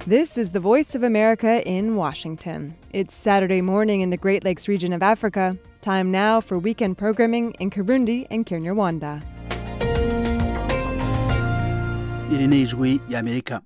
This is the Voice of America in Washington. It's Saturday morning in the Great Lakes region of Africa. Time now for weekend programming in Kirundi and Kinyarwanda. iri ni ijwi y'amerika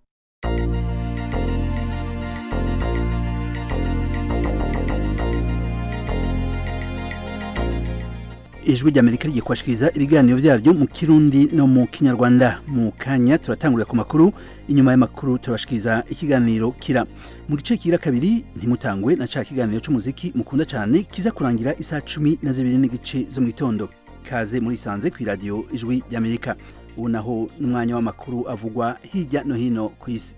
ijwi ry'amerika rigiye kubashikiriza ibiganiro byaryo mu kirundi no mu kinyarwanda mu kanya turatangurira ku makuru inyuma y'amakuru turabashikiriza ikiganiro kira mu gice kigira kabiri ntimutangwe na ca kiganiro c'umuziki mukunda cyane kiza kurangira isaha cumi na zibiri n'igice zo mu gitondo kaze muri isanze ku iradiyo ijwi ry'amerika ubu naho n'umwanya w'amakuru avugwa hirya no hino ku isi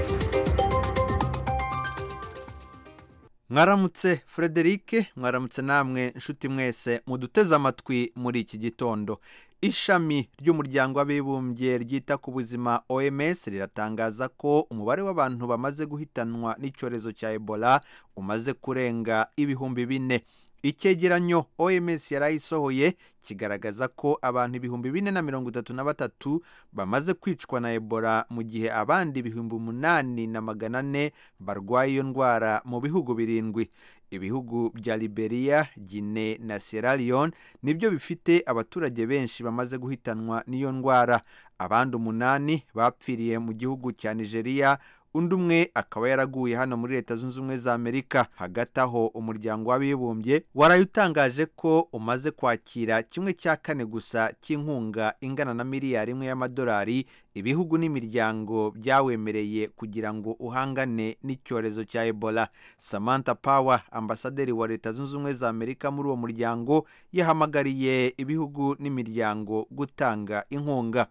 mwaramutse frederic mwaramutse namwe nshuti mwese muduteze amatwi muri iki gitondo ishami ry'umuryango w'abibumbye ryita ku buzima oms riratangaza ko umubare w'abantu bamaze guhitanwa n'icyorezo cya ebola umaze kurenga ibihumbi bine icyegeranyo oms yarayisohoye kigaragaza ko abantu ibihumbi bine na mirongo itatu na batatu bamaze kwicwa na ebola mu gihe abandi ibihumbi umunani na magana ane barwaye iyo ndwara mu bihugu birindwi ibihugu bya liberia gine na sierra leone nibyo bifite abaturage benshi bamaze guhitanwa n'iyo ndwara abandi umunani bapfiriye mu gihugu cya nigeria undi umwe akaba yaraguye hano muri leta zunze ubumwe za amerika hagati aho umuryango w'abibumbye waraye utangaje ko umaze kwakira kimwe cya kane gusa cy'inkunga ingana na miliyari imwe y'amadolari ibihugu n'imiryango byawemereye kugira ngo uhangane n'icyorezo cya ebola samantha power ambasaderi wa leta zunze ubumwe za amerika muri uwo muryango yahamagariye ibihugu n'imiryango gutanga inkunga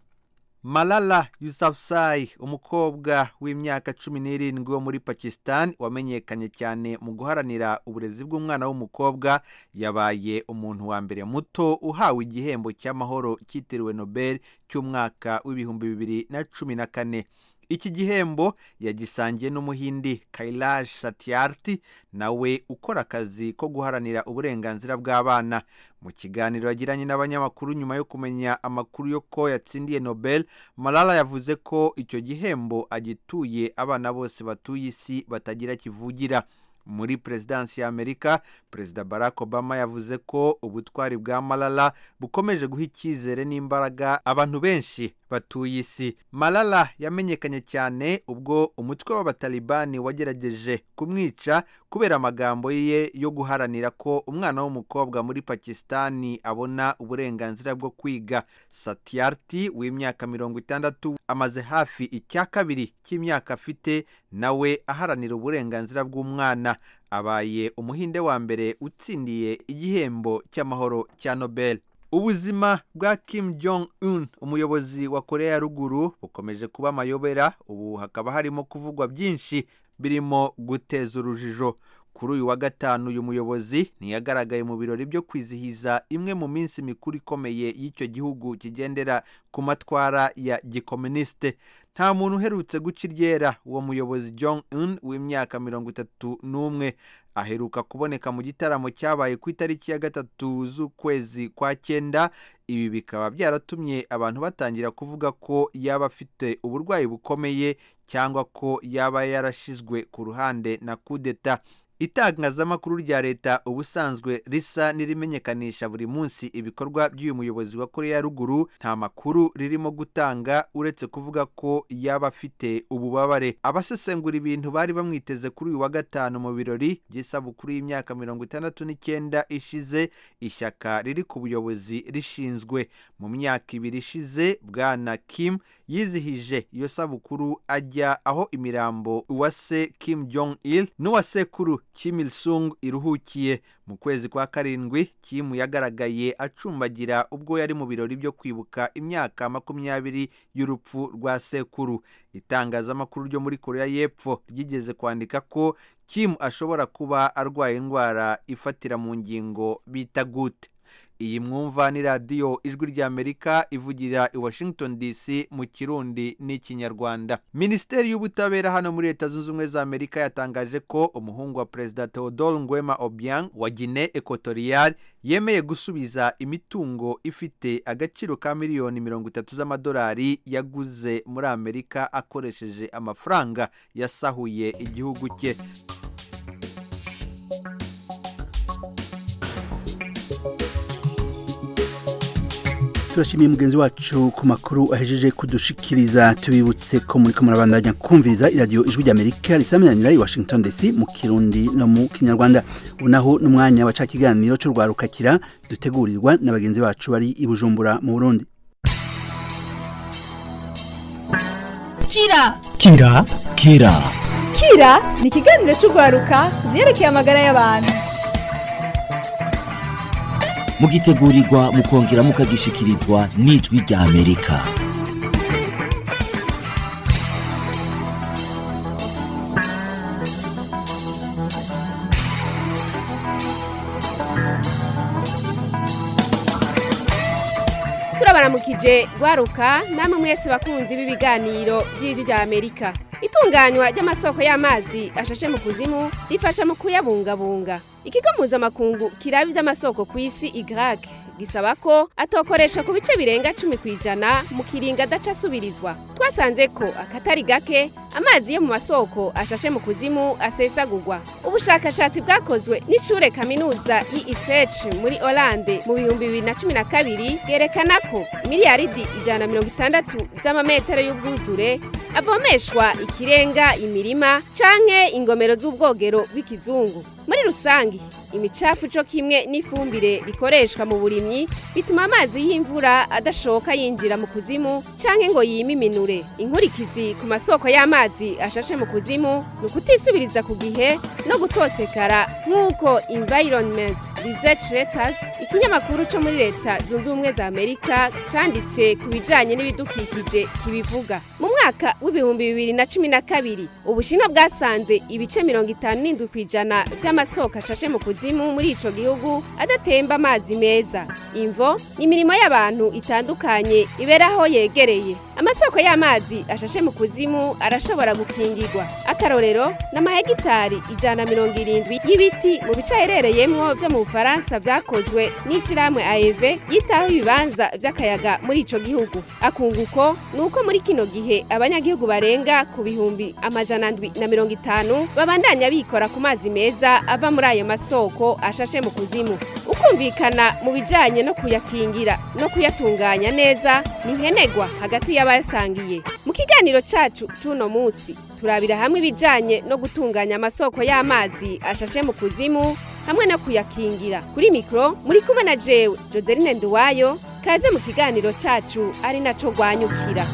malala yusafzai umukobwa w'imyaka cumi n'irindwi wo muri pakistan wamenyekanye cyane mu guharanira uburezi bw'umwana w'umukobwa yabaye umuntu wa mbere muto uhawe igihembo cy'amahoro cyitiriwe nobel cy'umwaka w'ibihumbi bibiri na cumi na kane iki gihembo yagisangiye n'umuhindi kailash satyarthi nawe ukora akazi ko guharanira uburenganzira bw'abana mu kiganiro yagiranye n'abanyamakuru nyuma yo kumenya amakuru yo ko yatsindiye nobel malala yavuze ko icyo gihembo agituye abana bose batuye isi batagira kivugira muri perezidansi ya amerika perezida barack obama yavuze ko ubutwari bwa malala bukomeje guha icyizere n'imbaraga abantu benshi batuye isi malala yamenyekanye cyane ubwo umutwe w'abatalibani wagerageje kumwica kubera amagambo ye yo guharanira ko umwana w'umukobwa muri pakisitani abona uburenganzira bwo kwiga satyarthi w'imyaka mirongo itandatu amaze hafi icya kabiri cy'imyaka afite nawe aharanira uburenganzira bw'umwana abaye umuhinde wa mbere utsindiye igihembo cy'amahoro cya nobel ubuzima bwa kim jong un umuyobozi wa korea ya ruguru bukomeje kuba amayobera ubu hakaba harimo kuvugwa byinshi birimo guteza urujijo kuri uyu wa gatanu uyu muyobozi ntiyagaragaye mu birori byo kwizihiza imwe mu minsi mikuru ikomeye y'icyo gihugu kigendera ku matwara ya gikomunisite nta muntu uherutse guca iryera uwo muyobozi jong un w'imyaka mirongo itatu n'umwe aheruka kuboneka mu gitaramo cyabaye ku itariki ya gatatu z'ukwezi kwa cyenda ibi bikaba byaratumye abantu batangira kuvuga ko yaba afite uburwayi bukomeye cyangwa ko yaba yarashizwe ku ruhande na kudeta itangazamakuru rya leta ubusanzwe risa n'irimenyekanisha buri munsi ibikorwa by'uyu muyobozi wa korea ya ruguru nta makuru ririmo gutanga uretse kuvuga ko yaba afite ububabare abasesengura ibintu bari bamwiteze kuri uyu wa gatanu mu birori by'isabukuru y'imyaka mirongo itandatu n'icyenda ishize ishyaka riri ku buyobozi rishinzwe mu myaka ibiri ishize bwana kim yizihije iyo sabukuru ajya aho imirambo uwase kim jong il n'uwa sekuru Kim Il Sung iruhukiye mu kwezi kwa karindwi Kim yagaragaye acumbagira ubwo yari mu birori byo kwibuka imyaka makumyabiri y'urupfu rwa sekuru itangazamakuru ryo muri korea y'epfo ryigeze kwandika ko Kim ashobora kuba arwaye indwara ifatira mu ngingo bita gute iyi mwumva ni radiyo ijwi ry'amerika ivugira i washington dc mu kirundi n'ikinyarwanda minisiteri y'ubutabera hano muri leta zunze ubumwe za amerika yatangaje ko umuhungu wa perezida theodore ngwema obiang wa guinee equatorial yemeye gusubiza imitungo ifite agaciro ka miliyoni mirongo itatu z'amadolari yaguze muri amerika akoresheje amafaranga yasahuye igihugu cye turashimiye mugenzi wacu ku makuru ahejeje kudushikiriza tubibutse ko muri ko murabandanya kumviriza iradiyo ijwi ry'amerika risamiranira i washington dc mu kirundi no mu kinyarwanda ubu naho n'umwanya wa ca kiganiro cy'urwarukakira dutegurirwa na bagenzi bacu bari i bujumbura mu burundi kira kira kira kira ni ikiganiro cy'urwaruka ku byerekeye amagara y'abantu mugitegurirwa mukongera mukagishikirizwa n'ijwi rya amerika turabaramukije rwaruka namwe mwese bakunzi b'ibiganiro by'ijwi rya amerika itunganywa ry'amasoko y'amazi ashashe mu kuzimu rifasha mu kuyabungabunga ikigo mpuzamakungu kiraba iby'amasoko ku isi igrake gisaba ko atokoresha ku bice birenga cumi ku ijana mu kiringa adaca asubirizwa twasanze ko akatari gake amazi yo mu masoko ashashe mu kuzimu asesagurwa ubushakashatsi bwakozwe n'ishure kaminuza y'Utrecht muri Hollande mu bihumbi bibiri na cumi na kabiri bwerekana ko miliyaridi ijana na mirongo itandatu z'amametero y'ubwuzure avomeshwa ikirenga imirima canke ingomero z'ubwogero bw'ikizungu muri rusangi imicafu co kimwe n'ifumbire rikoreshwa mu burimyi bituma amazi y'imvura adashoka yinjira mu kuzimu canke ngo yimiminure inkurikizi ku masoko y'amazi ashashe mu kuzimu ni ukutisubiriza ku gihe no gutosekara nk'uko environment research letters ikinyamakuru co muri leta zunze ubumwe za amerika canditse ku bijanye n'ibidukikije kibivuga mu mwaka w'ibihumbi bibiri na cumi na kabiri ubushinwa bwasanze ibice mirongo itanu n'indwi ku ijana vy'amasoko ashashe mu kuzimu muri ico gihugu adatemba amazi meza imvo ni imirimo y'abantu itandukanye ibera aho yegereye amasoko y'amazi ashashe mu kuzimu arashobora gukingirwa akarorero n'amahegitari ijana na mirongo irindwi y'ibiti mu bice aherereyemwo vyo mu bufaransa vyakozwe n'ishirahamwe aev yitaho ibibanza vy'akayaga muri ico gihugu akunguko ni uko muri kino gihe abanyagihugu barenga ku bihumbi amajana ndwi na mirongo itanu babandanya bikora ku mazi meza ava muri ayo masoko ashashe mu kuzimu ukumvikana mu bijanye no kuyakingira no kuyatunganya neza ni nkenegwa hagati y'abayasangiye mu kiganiro cacu c'uno musi turabira hamwe ibijanye no gutunganya amasoko y'amazi ashashe mu kuzimu hamwe no kuyakingira kuri mikro muri kumwe na jewe joseline nduwayo kaze mu kiganiro cacu ari naco rwanyukira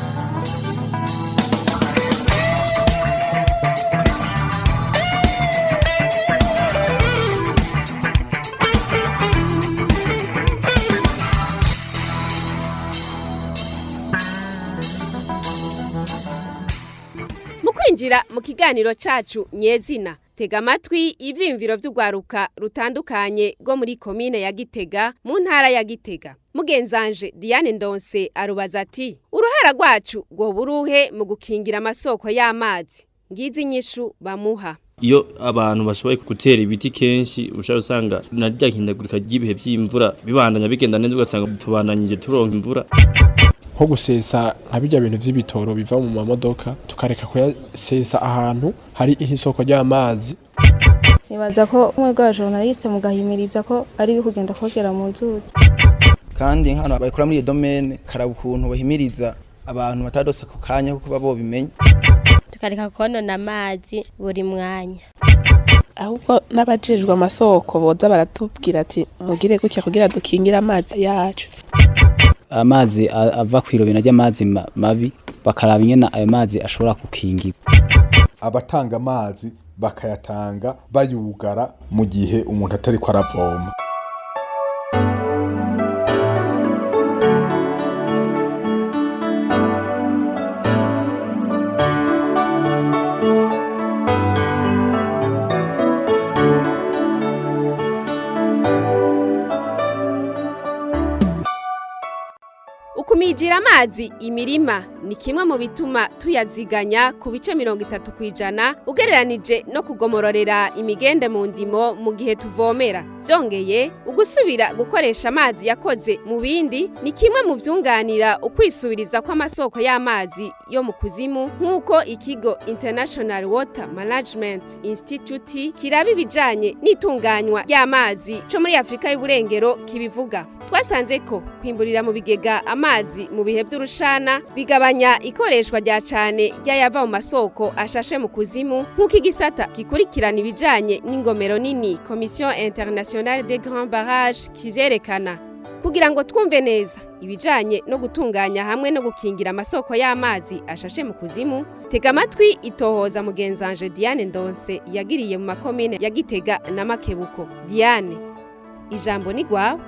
mu kwinjira mu kiganiro cacu nyezina tega amatwi ivyiyumviro vy'urwaruka rutandukanye rwo muri komine ya gitega mu ntara ya gitega mugenzanje diane ndonse arubaza ati uruhara rwacu rwoba uruhe mu gukingira amasoko y'amazi ngizi inyishu bamuha iyo abantu bashoboye gutera ibiti kenshi ushobora usanga na rya hindagurika ry'ibihe by'imvura bibandanya bigenda neza ugasanga tubandanyije turonka imvura nko gusesa nka bijya bintu by'ibitoro biva mu mamodoka tukareka kuyasesa ahantu hari isoko ry'amazi nibaza ko umwe bw'abajournaliste mugahimiriza ko ari ibi kugenda kogera mu nzuzi kandi nk'abantu babikora muri iyo domene karaba ukuntu bahimiriza abantu batadose ako kanya kuko baba bobimenya tukareka konona amazi buri mwanya ahubwo n'abajejwe amasoko boza baratubwira ati mugire gutya kugira dukingire amazi yacu amazi ava ku irobina ry'amazi mabi bakaraba ingene ayo mazi ashobora gukingirwa abatanga amazi bakayatanga bayugara mu gihe umuntu atari ko aravoma ukumijira amazi imirima ni kimwe mu bituma tuyaziganya ku bice mirongo itatu ku ijana ugereranije no kugomororera imigende mu ndimo mu gihe tuvomera byongeye ugusubira gukoresha amazi yakoze mu bindi ni kimwe mu byunganira ukwisubiriza kw'amasoko y'amazi yo mu kuzimu nk'uko ikigo international water management institute kiraba ibijanye n'itunganywa ry'amazi cyo muri afurika y'uburengero kibivuga twasanze ko kwimburira mu bigega amazi mu bihe by'urushana bigabanya ikoreshwa rya cane ry'ayava mu masoko ashashe mu kuzimu nk'uko igisata gikurikirana ibijanye n'ingomero nini komisiyo internationale des grands barrages kivyerekana kugira ngo twumve neza ibijanye no gutunganya hamwe no gukingira amasoko y'amazi ashashe mu kuzimu tega amatwi itohoza mugenzanje Diane Ndonse yagiriye mu makomine ya Gitega na Makebuko Diane ijambo ni gwawe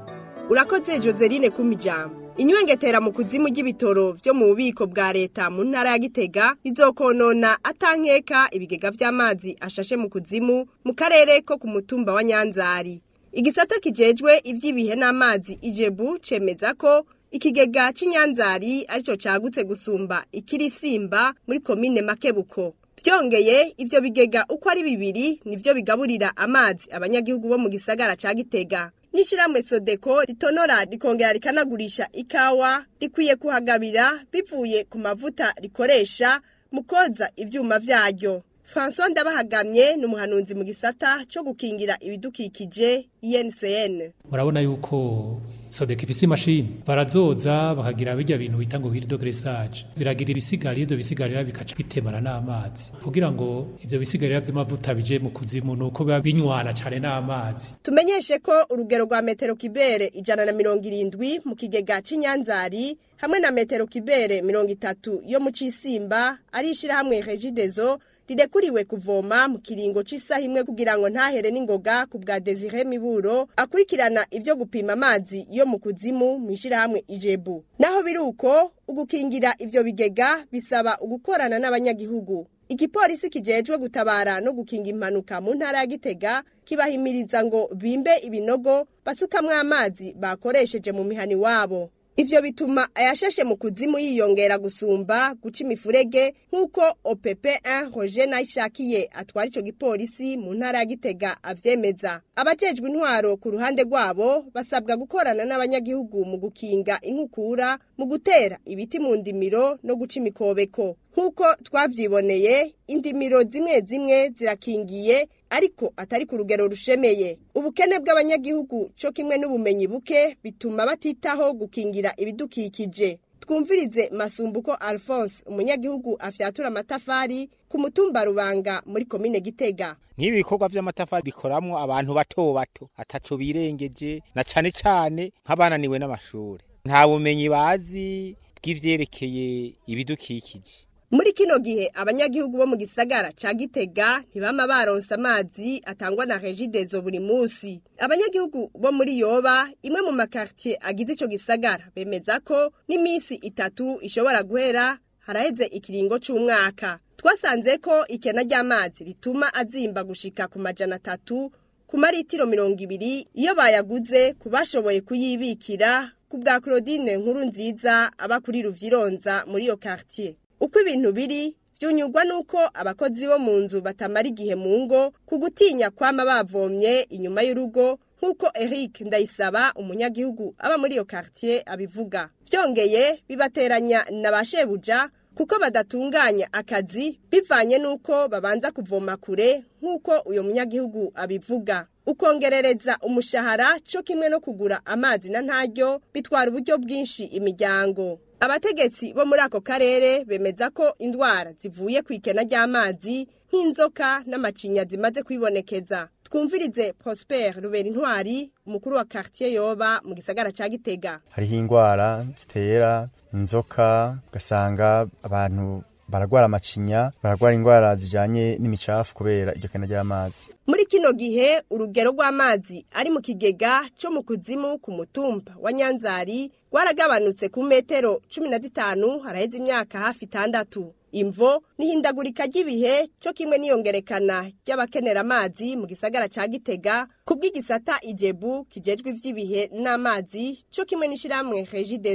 urakoze joseline kumijambo inywengetera mu kuzimu ry'ibitoro byo mu bubiko bwa leta mu ntara ya gitega izokonona atankeka ibigega by'amazi ashashe mu kuzimu mu karere ko ku mutumba wa nyanzari igisata kijejwe iby'ibihe n'amazi ijebu cemeza ko ikigega cy'inyanzari aricyo cagutse gusumba ikirisimba muri komine makebuko byongeye ivyo bigega uko ari bibiri nivyo bigaburira amazi abanyagihugu bo mu gisagara ca gitega n'ishyirahamwe sodeko ritonora rikongera rikanagurisha ikawa rikwiye kuhagabira bivuye ku mavuta rikoresha mu koza ivyuma vyaryo francois ndabahagamye ni umuhanuzi mu gisata cyo gukingira ibidukikije INCN murabona yuko sodeka ifise imashini barazoza bakagira bijya bintu bita ngo wiri dogresage biragira ibisigarira ivyo bisigarira bikaca bitemana n'amazi kugira ngo ivyo bisigarira vy'amavuta bije mu kuzimu nuko biba binywana cane n'amazi tumenyeshe ko urugero rwa metero kibere ijana na mirongo irindwi mu kigega c'inyanzari hamwe na metero kibere mirongo itatu yo mu cisimba ari ishirahamwe regidezo rirekuriwe kuvoma mu kiringo c'isaha imwe kugira ngo ntahere n'ingoga ku bwa Desire Miburo akurikirana ivyo gupima amazi yo mu kuzimu mu ishirahamwe Ijebu naho biruko ugukingira ivyo bigega bisaba ugukorana n'abanyagihugu igipolisi kijejwe gutabara no gukinga impanuka mu ntara ya Gitega kibahimiriza ngo bimbe ibinogo basukamwo amazi bakoresheje mu mihani wabo Ivyo bituma ayashashe mu kuzimu yiyongera gusumba guca imifurege nk'uko OPP1 Roger Nayishakiye atwara ico gipolisi mu ntara ya Gitega avyemeza. Abajejwe intwaro ku ruhande rwabo basabwa gukorana n'abanyagihugu mu gukinga inkukura, mu gutera ibiti mu ndimiro no guca imikobeko. Nk'uko twavyiboneye, indimiro zimwe zimwe zirakingiye ariko atari ku rugero rushemeye. Ubukene bw'abanyagihugu co kimwe n'ubumenyi buke bituma batitaho gukingira ibidukikije. Twumvirize Masumbuko Alphonse umunyagihugu afyatura amatafari ku mutumba Rubanga muri komine Gitega. nk'ibi bikorwa by'amatafari bikoramwo abantu bato bato ataco birengeje na cane cane nk'abananiwe n'amashuri nta bumenyi bazi bw'ivyerekeye ibidukikije Muri kino gihe abanyagihugu bo mu gisagara ca Gitega ntibama baronsa amazi atangwa na Regidezo buri musi. Abanyagihugu bo muri Yoba imwe mu makartier agize ico gisagara bemeza ko n'imisi itatu ishobora guhera haraheze ikiringo c'umwaka. Twasanze ko ikena ry'amazi rituma azimba gushika ku majana atatu ku maritiro mirongo ibiri iyo bayaguze ku bashoboye kuyibikira ku bwa Claudine nkuru nziza aba kuri Ruvyironza muri iyo quartier. uko ibintu biri byunyurwa nuko abakozi bo mu nzu batamara igihe mu ngo ku gutinya kwama bavomye inyuma y'urugo nk'uko Eric Ndayisaba umunyagihugu aba muri iyo quartier abivuga byongeye bibateranya na ba shebuja kuko badatunganya akazi bivanye nuko babanza kuvoma kure nk'uko uyo munyagihugu abivuga ukongerereza umushahara cyo kimwe no kugura amazi na ntaryo bitwara uburyo bwinshi imiryango abategetsi bo muri ako karere bemeza ko indwara zivuye ku ikena ry'amazi nk'inzoka n'amacinya zimaze kwibonekeza twumvirize Prosper Rubera Intwari umukuru wa quartier yoba mu gisagara ca Gitega hariho indwara zitera inzoka ugasanga abantu baragwara amacinya baragwara indwara zijanye n'imicafu kubera iryo kena ry'amazi muri kino gihe urugero rw'amazi ari mu kigega cyo mu kuzimu ku mutumba wa nyanzari rwaragabanutse ku metero cumi na zitanu haraheze imyaka hafi itandatu imvo n'ihindagurika ry'ibihe cyo kimwe n'iyongerekana ry'abakenera amazi mu gisagara ca gitega ku bw'igisata ijebu kijejwe ivy'ibihe n'amazi cyo kimwe n'ishirahamwe regidezo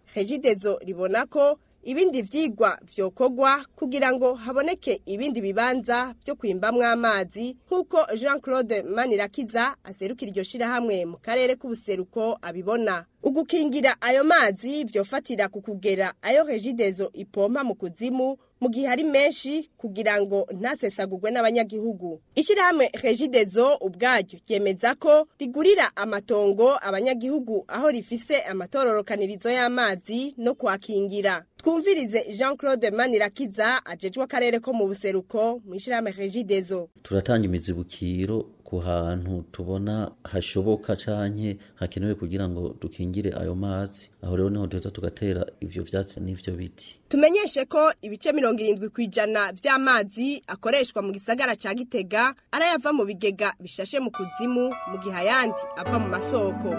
regidezo ribona ko ibindi vyigwa vyokorwa kugira ngo haboneke ibindi bibanza vyo kwimbamwo amazi nk'uko jean claude manirakiza aserukira iryo shirahamwe mu karere k'ubuseruko abibona ugukingira ayo mazi vyofatira ku kugera ayo regidezo ipompa mu kuzimu mu gihe ari menshi kugira ngo ntasesagurwe n'abanyagihugu ishyirahamwe regidezo ubwaryo ryemeza ko rigurira amatongo abanyagihugu aho rifise amatororokanirizo y'amazi no kwakingira twumvirize jean claude manirakiza ajejwe akarere ko mu buseruko mu ishyirahamwe regidezo turatanga imizibukiro ku hantu tubona hashoboka canke hakenewe kugira ngo dukingire ayo mazi aho rero niho duheza tugatera ivyo vyatsi n'ivyo biti tumenyeshe ko ibice mirongo irindwi ku ijana vy'amazi akoreshwa mu gisagara ca gitega arayava mu bigega bishashe mu kuzimu mu gihe ayandi ava mu masoko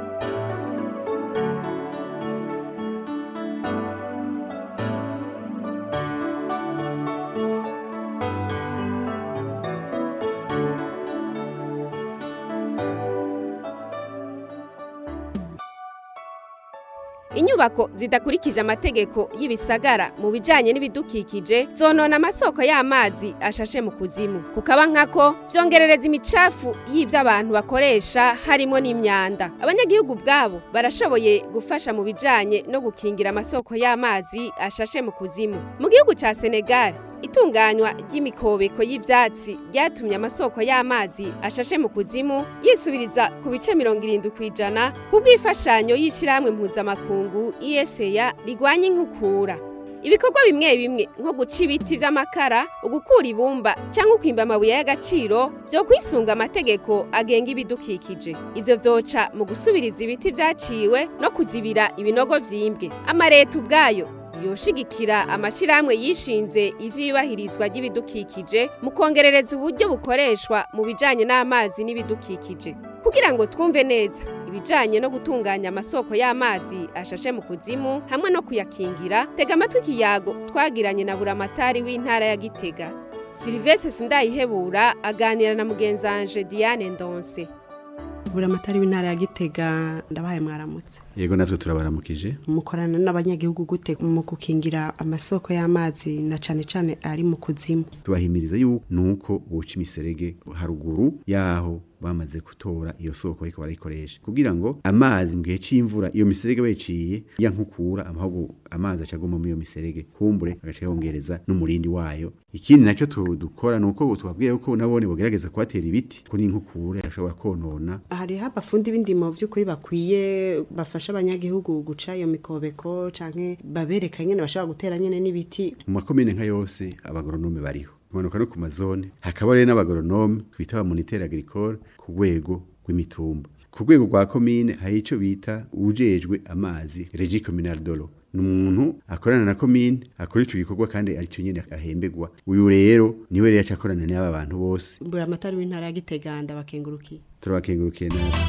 inyubako zidakurikije amategeko y'ibisagara mu bijanye n'ibidukikije zonona amasoko y'amazi ashashe mu kuzimu kukaba nkako vyongerereza imicafu y'ivyo abantu bakoresha harimo n'imyanda abanyagihugu bwabo barashoboye gufasha mu bijanye no gukingira amasoko y'amazi ashashe mu kuzimu mu gihugu ca Senegal itunganywa ry'imikobeko y'ivyatsi ryatumye amasoko y'amazi ashashe mu kuzimu yisubiriza ku bice mirongo irindwi ku ijana kubw'imfashanyo y'ishyirahamwe mpuzamakungu iyeseya rigwanya inkukura ibikorwa bimwe bimwe nko guca ibiti vy'amakara ugukura ibumba cyangwa ukwimba amabuye y'agaciro vyo kwisunga amategeko agenga ibidukikije ivyo vyoca mu gusubiriza ibiti vyaciwe no kuzibira ibinogo vyimbwe amareta ubwayo yoshigikira amashyirahamwe yishinze ivyiyubahirizwa ry'ibidukikije mu kongerereza uburyo bukoreshwa mu bijanye n'amazi n'ibidukikije kugira ngo twumve neza ibijanye no gutunganya amasoko y'amazi ashashe mu kuzimu hamwe no kuyakingira tega amatwi ikiyago twagiranye na buramatari w'intara ya gitega silivese sindayihebura aganira na mugenzanje diane ndonse buramatari w'intara ya gitega ndabahaye mwaramutse yego natwe turabaramukije mukorana n'abanyagihugu gute mu gukingira amasoko y'amazi na cane cane ari mu kuzimu tubahimiriza yuko nuko boca imiserege haruguru yaho bamaze gutora iyo soko ariko barayikoresha kugira ngo amazi mu gihe c'imvura iyo miserege bayiciye ya nkukura amahogo amazi acaguma muri iyo miserege kumbure agaca yongereza n'umurindi wayo ikindi nacyo dukora nuko tubabwiye yuko nabone bogerageza kuhatera ibiti ko n'inkukura ashobora konona hariho abafundi b'indimo by'ukuri bakwiye bafasha abanyagihugu guca iyo mikobeko canke babereka nyene bashobora gutera nyene n'ibiti mu makomine nka yose abagoronome bariho kumanuka no ku mazone hakaba rero n'abagoronome twita ba moniteur agricole ku rwego rw'imitumba ku rwego rwa komine hari ico bita ujejwe amazi regi communal dolo ni umuntu akorana na komine akora ico gikorwa kandi aricyo nyene ahembegwa uyu rero niwe rero acakorana n'aba bantu bose buramatari w'intara ya gitega ndabakengurukiye turabakengurukiye natwe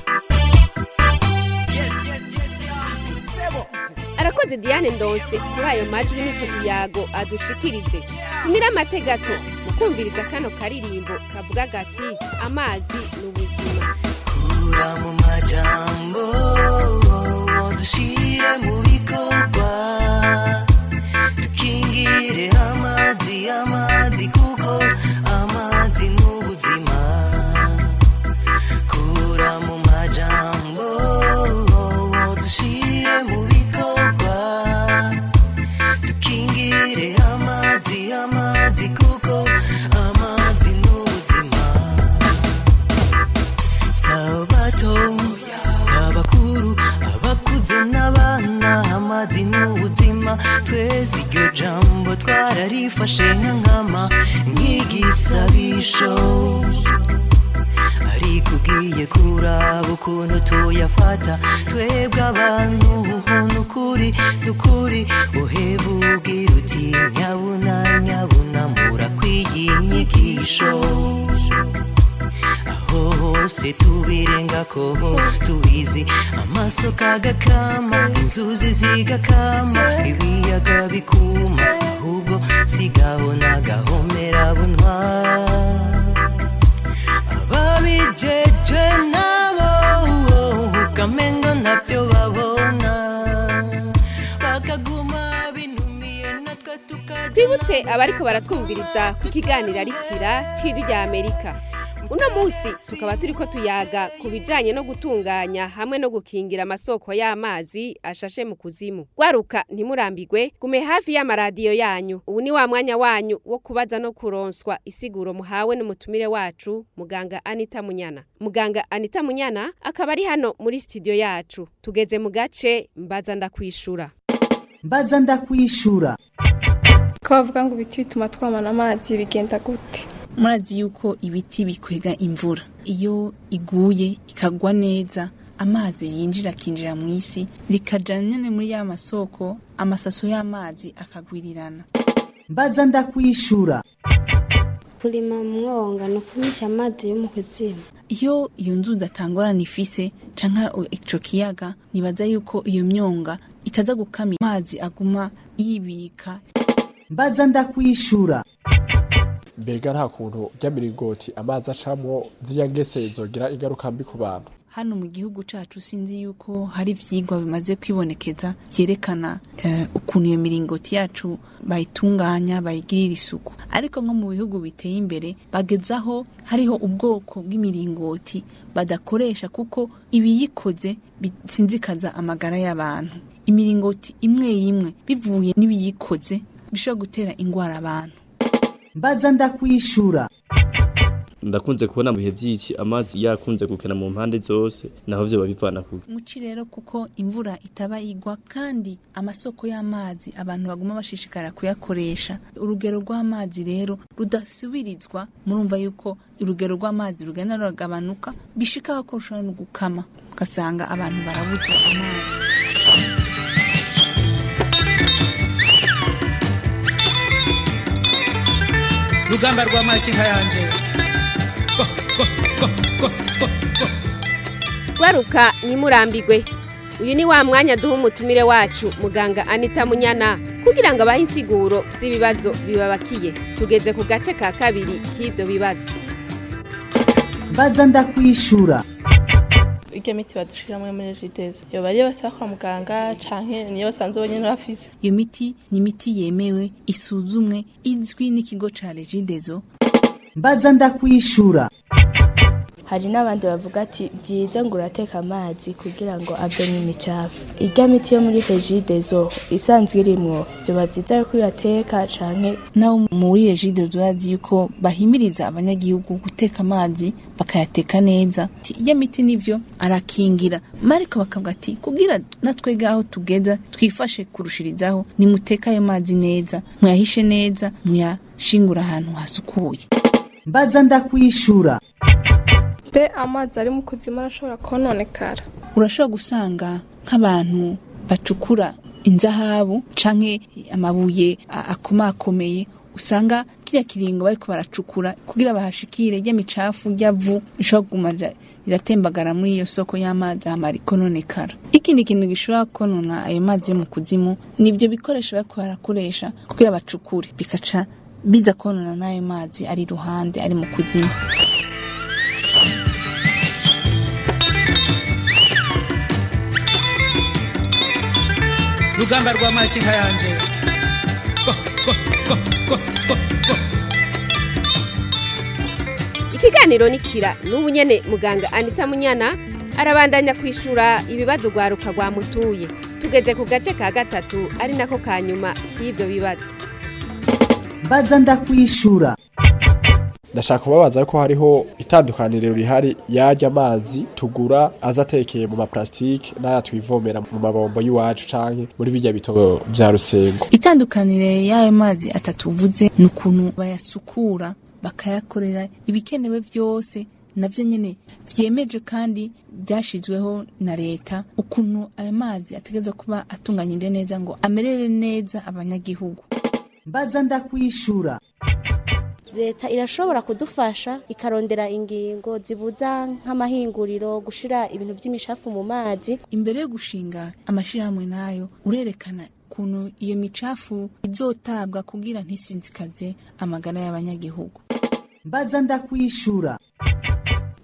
arakoze diane ndonse kuri ayo majwi n'icyo kiyago adushikirije tumire amategato mu kumviriza kano karirimbo kavuga gati amazi ni ubuzima kura mu majambo dushire mu bikorwa dukingire amazi amazi kuko amazi ni ubuzima kura mu majambo dushire mu bikorwa dukingire amazi amazi kuko amazi ni ubuzima sabato sabakuru abakuze n'abana amazi ni ubuzima twese iryo jambo twararifashe nka nkama nk'igisabisho ariko ugiye kuraba ukuntu tuyafata twebwe abantu nukuri nukuri uheba ubwira uti nyabuna nyabuna murakwiye inyigisho aho hose tubirengako tubizi amasoko agakama inzuzi zigakama ibiyaga bikuma ahubwo sigaho nagahomera bunwa ababijeje nabo ukamengo ntabyo babona bikaguma binumiye natwe tukajya twibutse abariko baratwumviriza ku kiganiro arikira c'ijwi rya amerika uno munsi tukaba turiko tuyaga ku bijanye no gutunganya hamwe no gukingira amasoko y'amazi ashashe mu kuzimu gwaruka ntimurambigwe gume hafi y'amaradiyo yanyu ubu ni wa mwanya wanyu wo kubaza no kuronswa isiguro muhawe n'umutumire wacu muganga anita munyana muganga anita munyana akaba ari hano muri studio yacu tugeze mu gace mbaza ndakwishura mbaza ndakwishura ko bavuga ngo ibiti bituma twamana amazi bigenda gute murazi yuko ibiti bikwega imvura iyo iguye ikagwa neza amazi yinjira akinjira mu isi rikaja nyene muri ya masoko amasaso y'amazi akagwirirana mbaza ndakwishura kurima mu mwonga ni ukumisha amazi yo mu kuzimu iyo iyo nzuzi atangorana ifise canke ico kiyaga nibaza yuko iyo myonga itaza gukama amazi aguma yibika mbaza ndakwishura mbega nta kuntu ry'amiringoti amazi acamwo ziriya ngese zogira ingaruka mbi ku bantu hano mu gihugu cacu sinzi yuko hari ivyigwa bimaze kwibonekeza vyerekana eh, ukuntu iyo miringoti yacu bayitunganya bayigirira isuku ariko nko mu bihugu biteye imbere bagezaho hariho ubwoko bw'imiringoti badakoresha kuko ibiyikoze bisinzikaza amagara y'abantu imiringoti imwe imwe bivuye n'ibiyikoze bishobora gutera ingwara abantu mbaza ndakwishura ndakunze kubona mu bihe by'iki amazi yakunze gukena mu mpande zose naho vyo babivana ku muci rero kuko imvura itaba igwa kandi amasoko y'amazi abantu baguma bashishikara kuyakoresha urugero rw'amazi rero rudasubirizwa murumva yuko urugero rw'amazi rugenda ruragabanuka bishikaho ko rushobora no gukama ugasanga abantu barabuze amazi rugamba rwa makinka yanje gwaruka ntimurambigwe uyu ni wa mwanya duha umutumire wacu muganga anita munyana kugira ngo abahe insiguro z'ibibazo bibabakiye tugeze ku gace ka kabiri k'ibyo bibazo mbaza ndakwishura iryo miti badushiramwe muri regidezo yoba ariyo basaba kwa muganga canke niyo basanzwe bonyene bafise iyo miti ni imiti yemewe isuzumwe izwi n'ikigo ca regidezo mbaza ndakwishura hari n'abandi bavuga ati byiza ngo urateka amazi kugira ngo avemo imicafu irya miti yo muri regidezo isanzwe irimwo vyoba vyiza yuko uyateka canke naho muri regidezo urazi yuko bahimiriza abanyagihugu guteka amazi bakayateka neza iyo miti nivyo arakingira mariko bakavuga ati kugira natwege aho tugeza twifashe kurushirizaho nimuteka ayo mazi neza muyahishe neza muyashingura ahantu hasukuye mbaza ndakwishura be amazi ari mu kuzimu arashobora kononekara urashobora gusanga nk'abantu bacukura inzahabu canke amabuye akomakomeye usanga kirya kiringo bariko baracukura kugira bahashikire rya micafu ryavu rishobora kuguma riratembagara muri iyo soko y'amazi hama rikononekara ikindi kintu gishobora konona ayo mazi yo mu kuzimu nivyo bikoresho bariko barakoresha kugira bacukure bikaca biza konona n'ayo mazi ari iruhande ari mu kuzimu rugamba rwa makinka yanje ikiganiro ni kira n'ubu nyene muganga anita munyana arabandanya kwishura ibibazo rwaruka rwamutuye tugeze ku gace ka gatatu ari nako ka nyuma k'ivyo bibazo mbaza ndakwishura ndashaka kubabaza ko hariho itandukaniro rihari yarya amazi tugura aza atekeye mu maplastike n'aya twivomera mu mabombo y'iwacu canke muri birya bitobo vya rusengo itandukanire y'ayo mazi atatu uvuze ni ukuntu bayasukura bakayakorera ibikenewe byose navyo nyene vyemeje kandi byashizweho na leta ukuntu ayo mazi ategerezwa kuba atunganyije neza ngo amerere neza abanyagihugu mbaza ndakwishura leta irashobora kudufasha ikarondera ingingo zibuza nk'amahinguriro gushira ibintu by'imishafu mu mazi imbere yo gushinga amashirahamwe nayo urerekana ukuntu iyo micafu izotabwa kugira ntisinzikaze amagara y'abanyagihugu mbaza ndakwishura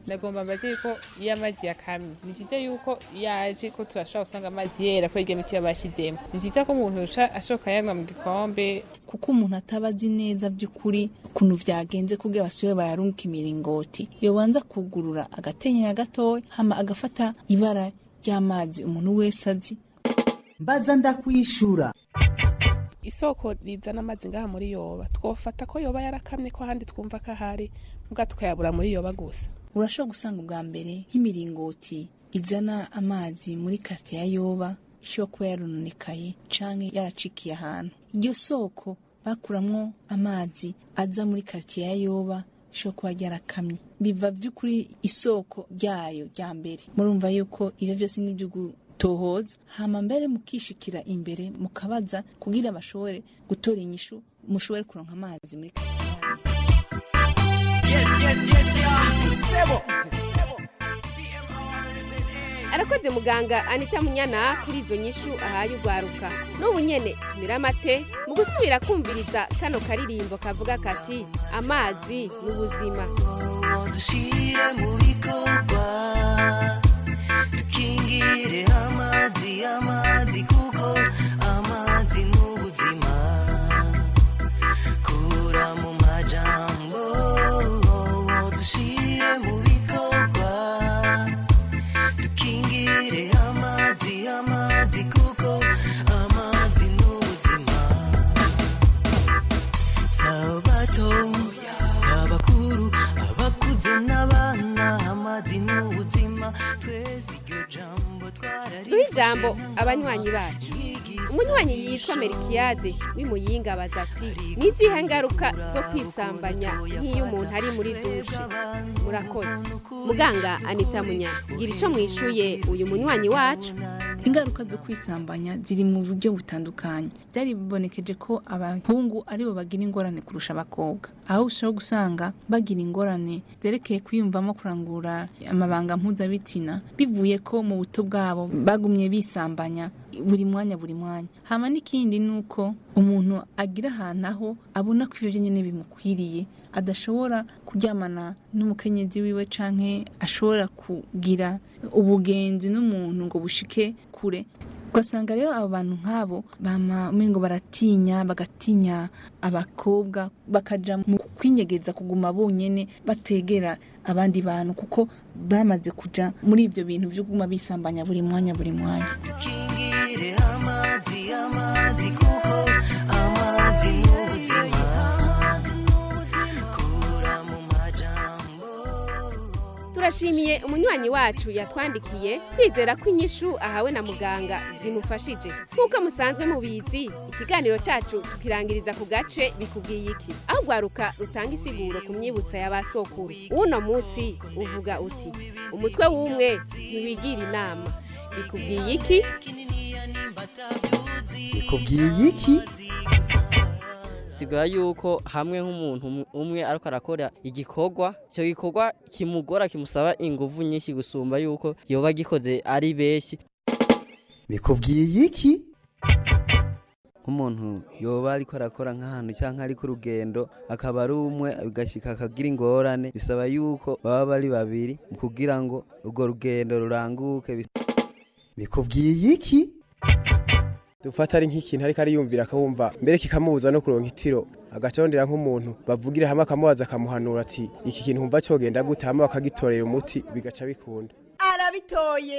ndagomba mbaze yuko iyo amazi yakamye ni byiza yuko yaje ko turashobora gusanga amazi yera kubera iryo miti yabashyizemo ni byiza ko umuntu uca ashoka yanywa mu gikombe kuko umuntu ataba azi neza by'ukuri ukuntu byagenze kugira basubire bayarunga imiringoti yobanza kugurura agatenyera gatoya hama agafata ibara ry'amazi umuntu wese azi mbaza ndakwishura isoko rizana amazi ngaha muri yoba twofata ko yoba yarakamye ko ahandi twumva ko ahari mbwa tukayabura muri yoba gusa urashobora gusanga ubwa mbere nk'imiringoti izana amazi muri karitsiye ya yoba ishobora kuba yarononekaye canke yaracikiye ahantu iryo soko bakuramwo amazi aza muri karitsiye ya yoba ishobora kuba ryarakamye biva by'ukuri isoko ryayo rya mbere murumva yuko ibyo byose ni ibyo gutohoza hama mbere mukishikira imbere mukabaza kugira bashobore gutora inyishu mushobore kuronka amazi muri karitsiye Yes, yes, yes, yeah. Sebo. arakoze muganga anita munyana kuri izo nyishu ahaye urwaruka n'ubu nyene tumira amate mu gusubira kumviriza kano karirimbo kavuga kati amazi ni ubuzima dushire mu bikorwa dukingire amazi amazi kuko amazi ni ubuzima kura mu majambo dushire mu bikorwa dukingire amazi amazi kuko amazi ni ubuzima sabato sabakuru abakuze n'abana amazi ni ubuzima twese iryo jambo duhe ijambo abanywanyi bacu umunywanyi yitwa merikiyade w'imuyinga abaza ati ni izihe ngaruka zo kwisambanya nk'iyo umuntu ari muri dushe murakoze muganga anita munyana gira icyo mwishuye uyu munywanyi wacu ingaruka zo kwisambanya ziri mu buryo butandukanye byari bibonekeje ko abahungu aribo bagira ingorane kurusha abakobwa aho ushobora gusanga bagira ingorane zerekeye kwiyumvamo kurangura amabanga mpuzabitsina bivuye ko mu buto bwabo bagumye bisambanya buri mwanya buri mwanya hama n'ikindi ni uko umuntu agira ahantu aho abona ko ibyo nyine bimukwiriye adashobora kuryamana n'umukenyezi wiwe canke ashobora kugira ubugenzi n'umuntu ngo bushike kure ugasanga rero abo bantu nk'abo bama umengo baratinya bagatinya abakobwa bakaja mu kwinyegeza kuguma bonyene bategera abandi bantu kuko bamaze kuja muri ivyo bintu vyo kuguma bisambanya buri mwanya buri mwanya dukingire amazi amazi kuko amazi ni ubuzima kura mu majambo turashimiye umunywanyi wacu yatwandikiye twizera ko inyishu ahawe na muganga zimufashije nk'uko musanzwe mubizi ikiganiro cyacu tukirangiriza ku gace bikubwiye iki aho rwaruka rutanga isiguro ku myibutsa ya ba sokuru uno munsi uvuga uti umutwe w'umwe ntiwigira inama bikubwiye iki bikubwiye iki sigura yuko hamwe nk'umuntu umwe ariko arakora igikorwa icyo gikorwa kimugora kimusaba ingufu nyinshi gusumba yuko yoba agikoze ari benshi bikubwiye iki nk'umuntu yoba ariko arakora nk'ahantu cyangwa ari ku rugendo akaba ari umwe agashyika akagira ingorane bisaba yuko baba bari babiri kugira ngo urwo rugendo ruranguke bikubwiye iki dufata ari nk'ikintu ariko ariyumvira akawumva mbere kikamubuza no kuronka itiro agacondera nk'umuntu bavugira hamwe akamubaza akamuhanura ati iki kintu humva cyogenda gute hama bakagitorera umuti bigaca bikunda arabitoye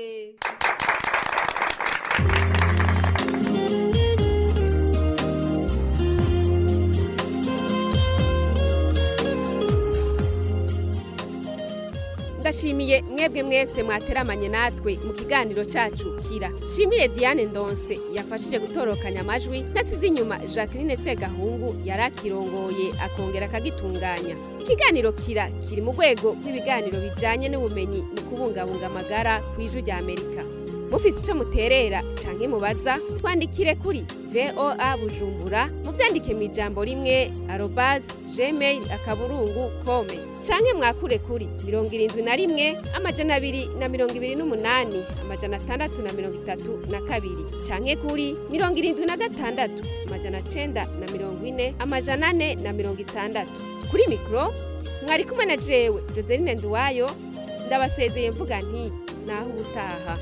ndashimiye mwebwe mwese mwateramanye natwe mu kiganiro cyacu kira shimire diane ndonse yafashije gutorokanya amajwi nasize inyuma jacqueline segahungu yari akirongoye akongera akagitunganya ikiganiro kira kiri mu rwego rw'ibiganiro bijyanye n'ubumenyi mu kubungabunga amagara ku ijwi rya amerika mufise icyo muterera canke mubaza twandikire kuri voa bujumbura muvyandike mu ijambo rimwe arobase gmail akaburungu kome canke mwakure kuri mirongo irindwi na rimwe amajana abiri na mirongo ibiri n'umunani amajana atandatu na mirongo itatu na kabiri canke kuri mirongo irindwi na gatandatu amajana cenda na mirongo ine amajana ane na mirongo itandatu kuri mikoro mwari kumwe na jewe joseline nduwayo ndabasezeye mvuga nti naho ubutaha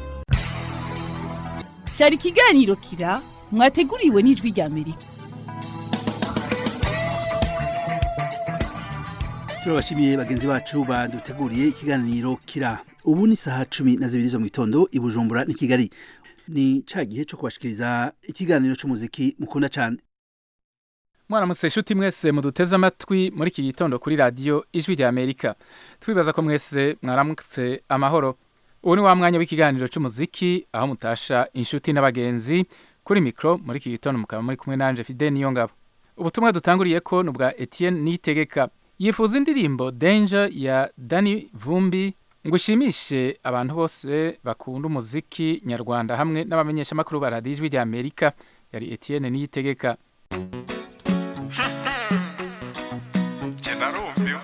cyari ikiganiro kira mwateguriwe n'ijwi rya amerika turabashimiye bagenzi bacu baduteguriye ikiganiro kira ubu ni saha cumi na zibiri zo mu gitondo i bujumbura ni kigali ni ca gihe cyo kubashikiriza ikiganiro c'umuziki mukunda cane mwaramutse inshuti mwese muduteze amatwi muri iki gitondo kuri radiyo ijwi rya amerika twibaza ko mwese mwaramutse amahoro ubu ni wa mwanya w'ikiganiro cy'umuziki aho mutasha inshuti n'abagenzi kuri mikoro muri iki gitondo mukaba muri kumwe nanje fide niyo ngabo ubutumwa dutanguriye ko ni ubwa etienne niyitegeka yifuza indirimbo danger ya dani vumbi ngo ushimishe abantu bose bakunda umuziki nyarwanda hamwe n'abamenyeshamakuru ba radiyo ijwi rya amerika yari etienne niyitegeka Jena rumbio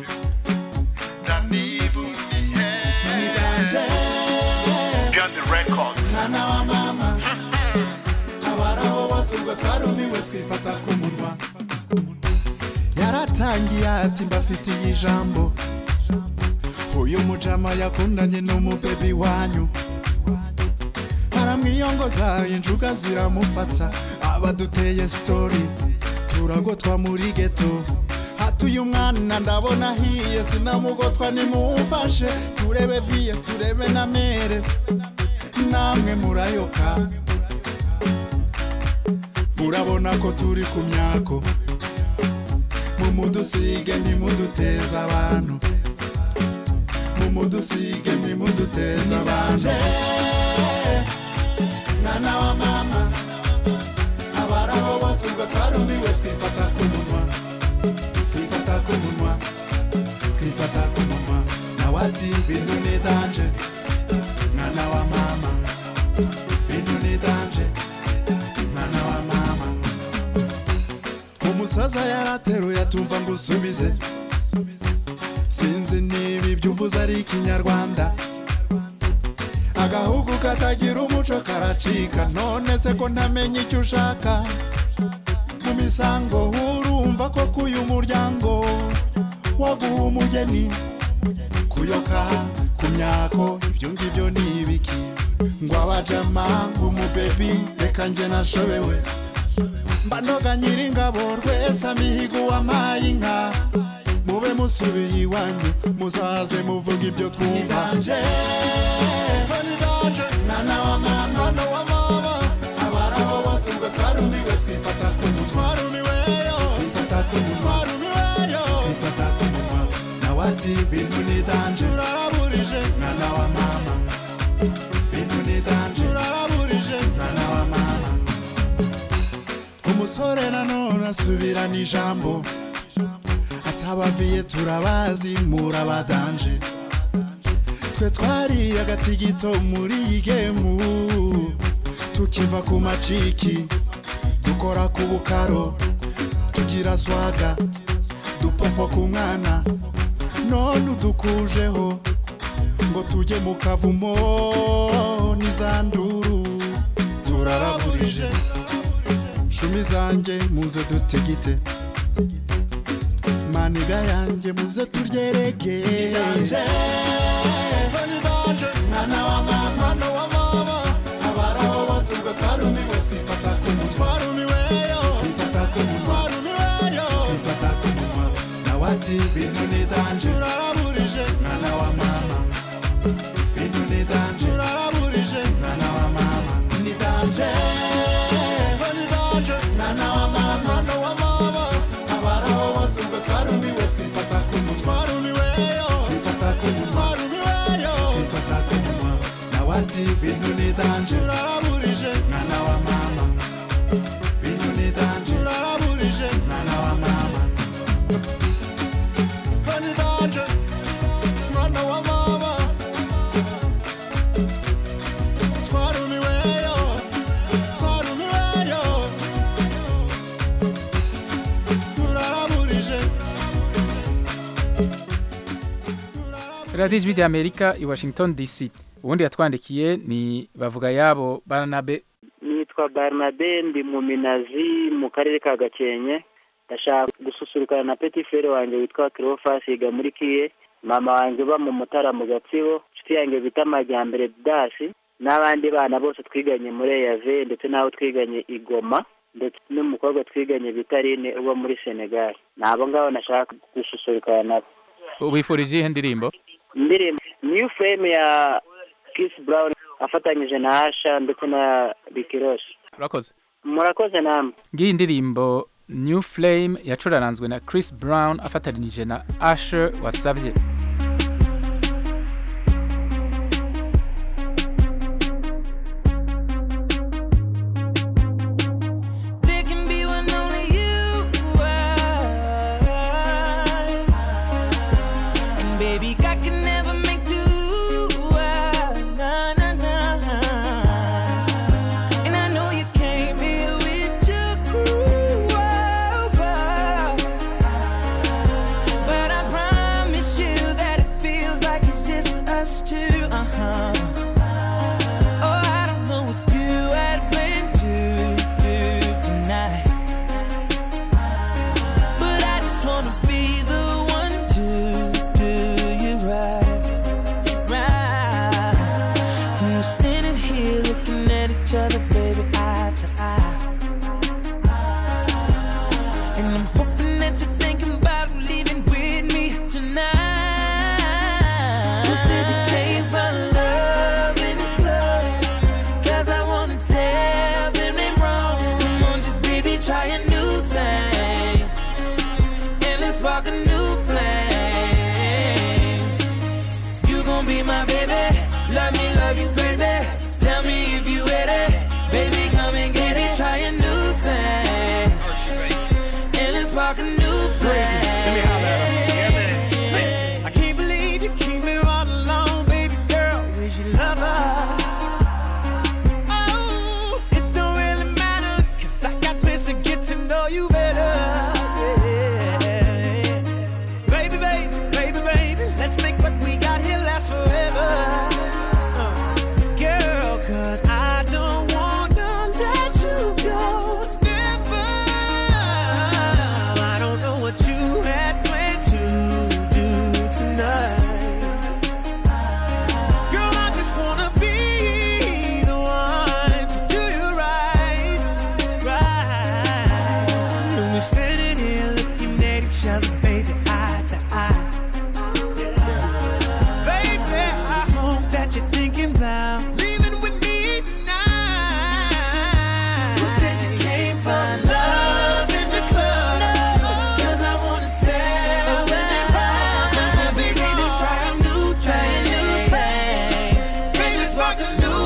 Danivu Nidanje Gandhi Records mwana wa mama abaraho bose ubwo twarumiwe twifata ku munwa yaratangiye ati mbafitiye ijambo uyu mujama yakundanye n'umubebi wanyu aramwiyongoza injuga ziramufata abaduteye sitori turagotwa muri geto hatuye umwana ndabona ahiye sinamugotwa nimumfashe turebe viye turebe na mere namwe murayoka murabona ko turi ku myako mumudusige ntimuduteze abantu mumudusige ntimuduteze abantu mwana wa mama abaraho bose ubwo twarumiwe twifata ku munwa twifata ku munwa twifata ku munwa nawe ati bintu ni danje mwana wa mama bintu ni danje mwana wa mama umusaza yarateruye atumva ngo usubize sinzi niba ibyo uvuze ari ikinyarwanda agahugu katagira umuco karacika none se ko ntamenya icyo ushaka mu misango urumva ko kuyu muryango waguha umugeni kuyoka ku myako ibyo ngibyo ni ibiki ngo abajama ngo umubebi reka njye nashobewe mba noga nyiringabo rwese amihigo wamaye inka mube musubiye iwanyu muzaze muvuga ibyo twumva mwana wa mama mwana wa mama abaraho bose ubwo twarumiwe twifata ku munwa twarumiweyo twifata ku munwa twarumiweyo twifata ku munwa nawe ati bintu ni danje turaraburije mwana wa mama bintu ni danje turaraburije mwana wa mama umusore nanone asubirana ijambo atabaviye turabazi murabadanje twe twari agati gito muri iyi gemu tukiva ku maciki dukora ku bukaro tugira swaga dupofo ku mwana none udukujeho ngo tujye mu kavumo n'izanduru turaraburije shumi zanjye muze dutigite maniga yanjye muze turyerege mwana wa mama mwana wa mama abaraho bose ubwo twarumiwe twifata ku munwa twarumiweyo twifata ku munwa twarumiweyo twifata ku munwa nawe ati bintu ni danje turaraburije mwana wa mama bintu ni danje turaraburije mwana wa mama ni danje ni danje mwana wa mama mwana wa mama abaraho bose ubwo twarumiwe twifata ku munwa twarumiweyo twifata ku munwa twarumiweyo twifata ku munwa nawe ati bintu ni danje turaraburije mwana wa mama bintu ni danje turaraburije mwana wa mama ni danje mwana wa mama twarumiweyo twarumiweyo turaraburije radiyo ijwi rya amerika i washington dc ubundi yatwandikiye ni bavuga yabo baranabe nitwa barnabe ndi mu minazi mu karere ka gakenke ndashaka gususurukana na petit frere wanjye witwa Cleophas yiga muri kiye mama wanjye uba mu mutara mu gatsibo inshuti yanjye bita amajyambere dasi n'abandi bana bose twiganye muri eyave ndetse n'abo twiganye i Goma ndetse n'umukobwa twiganye bita Aline uba muri senegal ni abo ngabo nashaka gususurukana nabo ubifurije iyihe ndirimbo indirimbo new fame ya Chris Brown afatanyije na Asha ndetse na Ricky Ross urakoze murakoze namwe ngiyi indirimbo new flame yacuraranzwe na chris brown afatanije na asher wasavye There can be one only you are. And baby, God can never make two. ah, Nah, nah, nah. And I know you came here with your crew. ah, ah. But I promise you that it feels like it's just us two. Uh-huh. Oh, I don't know what you had planned to do tonight. But I just wanna be the one to do you right, right. And we're standing here looking at each other, baby, eye to eye. And I'm hoping that you're thinking about leaving with me tonight. You said you came for love in the club. Cause I wanna tell them they wrong. Come on, just baby, try a new thing. And let's spark a new flame. You gon' be my baby. Love me, love you crazy. Tell me if you ready. Baby, come and get it. Try a new thing. And let's spark a new flame. Let me holler at 'em. I can't believe you keep me all alone, baby girl. Where's your lover? Oh, it don't really matter, cause I got plans to get to know you better. Yeah. Baby, baby, baby, baby, let's make what we got here last forever. Uh, girl, cause I don't wanna let you go. Never. I don't know what you had planned to do tonight. Girl, I just wanna be the one to do you right, right. And we're standing here looking at each other, baby, eye to eye. Baby, I hope that you're thinking about leaving with me tonight. Who said you came for love in the club? Cause I wanna tell them it's wrong. Come on, baby, to try a new, try a new thing. Baby, spark a new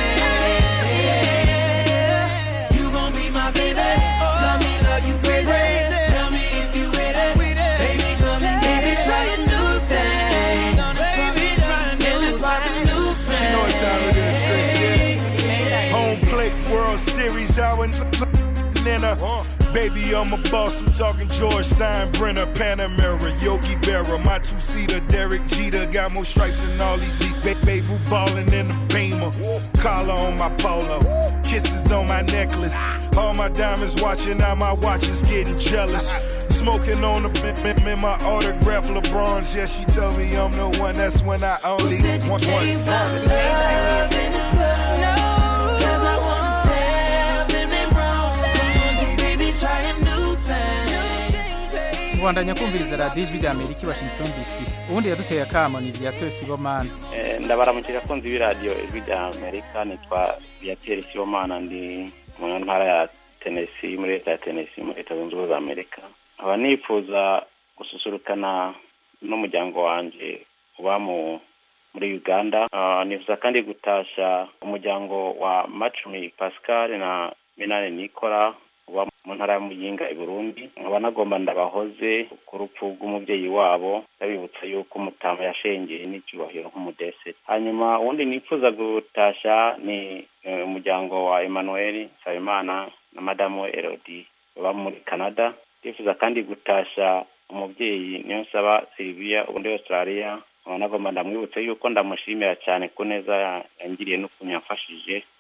flame. You gon' be my baby. Love me, love you crazy. Tell me if you with it. Baby, come and get it. Try a new thing. Baby, try a new thing. Spark a new She know what time it is, Chris. Yeah. Home plate World Series out in Atlanta. Baby, I'm a boss. I'm talking George Steinbrenner, Panamera, Yogi Berra, my two-seater, Derek Jeter. Got more stripes than all these league. Ba- baby, ballin' in the Beamer. Collar on my polo. Kisses on my necklace. All my diamonds watching, now my watch is getting jealous. Smoking on the bim, bim, in my autograph LeBron's. Yeah, she told me I'm the one. That's when I only want once. love in the club. No, cause I wanna tell them they wrong. Come on, just baby, try a new thing. kubandanya kumviriza radiyo ijwi rya amerika i washington dc ubundi yaduteye akamo ni viateur sibomana Eh, ndabaramukira abakunzi b'iradiyo ijwi rya amerika nitwa viateur sibomana ndi mu ntara ya tennessee muri leta ya tennessee muri leta zunze ubumwe za amerika nkaba nifuza gususurukana n'umuryango wanjye uba mu muri uganda Ah, nifuza kandi gutasha umuryango wa macumi pascal na minani nikora uba mu ntara ya muyinga i burundi nkaba nagomba ndabahoze ku rupfu rw'umubyeyi wabo ndabibutsa yuko umutama yashengeye n'icyubahiro nk'umudese hanyuma uwundi nifuza gutasha ni eh, umuryango wa emmanuel nsabimana na madamu we elodi baba muri canada ndifuza kandi gutasha umubyeyi niyo nsaba sylvia ubu muri australia nkaba nagomba ndamwibutse yuko ndamushimira cyane ku neza ya- yangiriye n'ukuntu yamfashije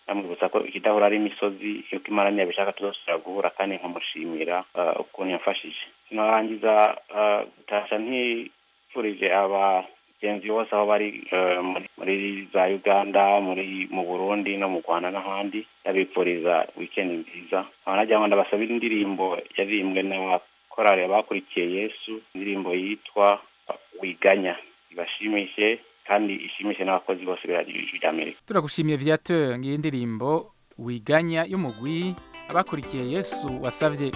amwibutsa ko ikidahura ari imisozi yuko imana ntiyabishaka tuzosubira guhura kandi nkamushimira eh, ukuntu yamfashije sinarangiza eh, gutasha ntifurije abagenzi bose aho bari eh, muri- muri za uganda muri mu burundi no mu rwanda n'ahandi ndabifuriza wikendi nziza nkaba nagira ngo ndabasabire indirimbo yaririmbwe n'abakorari bakurikiye yesu indirimbo yitwa wiganya ibashimishe kandi ishimishe n'abakozi bose b'iradiyo ijwi ry'amerika turagushimiye viateur ngiyi ndirimbo wiganya y'umugwi abakurikiye yesu wasavye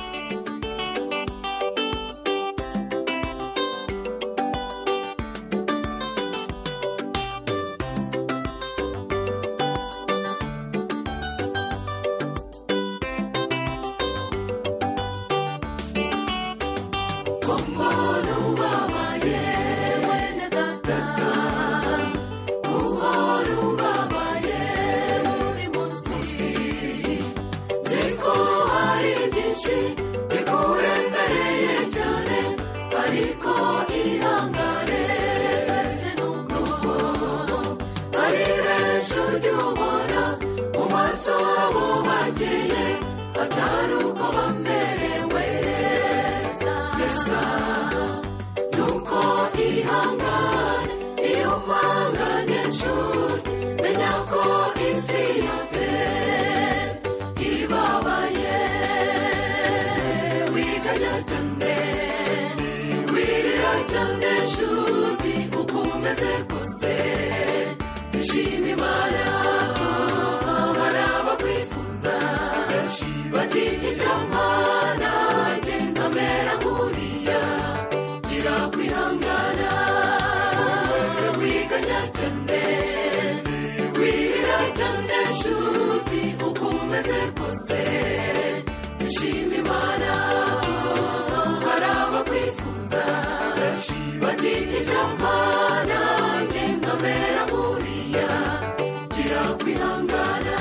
ariko ihangane ese nuko ari benshi ujya ubona mu maso habo bakeye atari uko bamerewe neza nuko ihangane iyo mpanganye nshuti menya ko isi yose ibabaye wiganya cyane wirira cyane nshuti uko umeze kose ishima imana hari abakwifuza bati icyamana genda mera nkuriya gira kwihangana wiganya cyane wirira cyane nshuti uko umeze kose ishima imana hari abakwifuza bati icyamana genda mera nkuriya gira kwihangana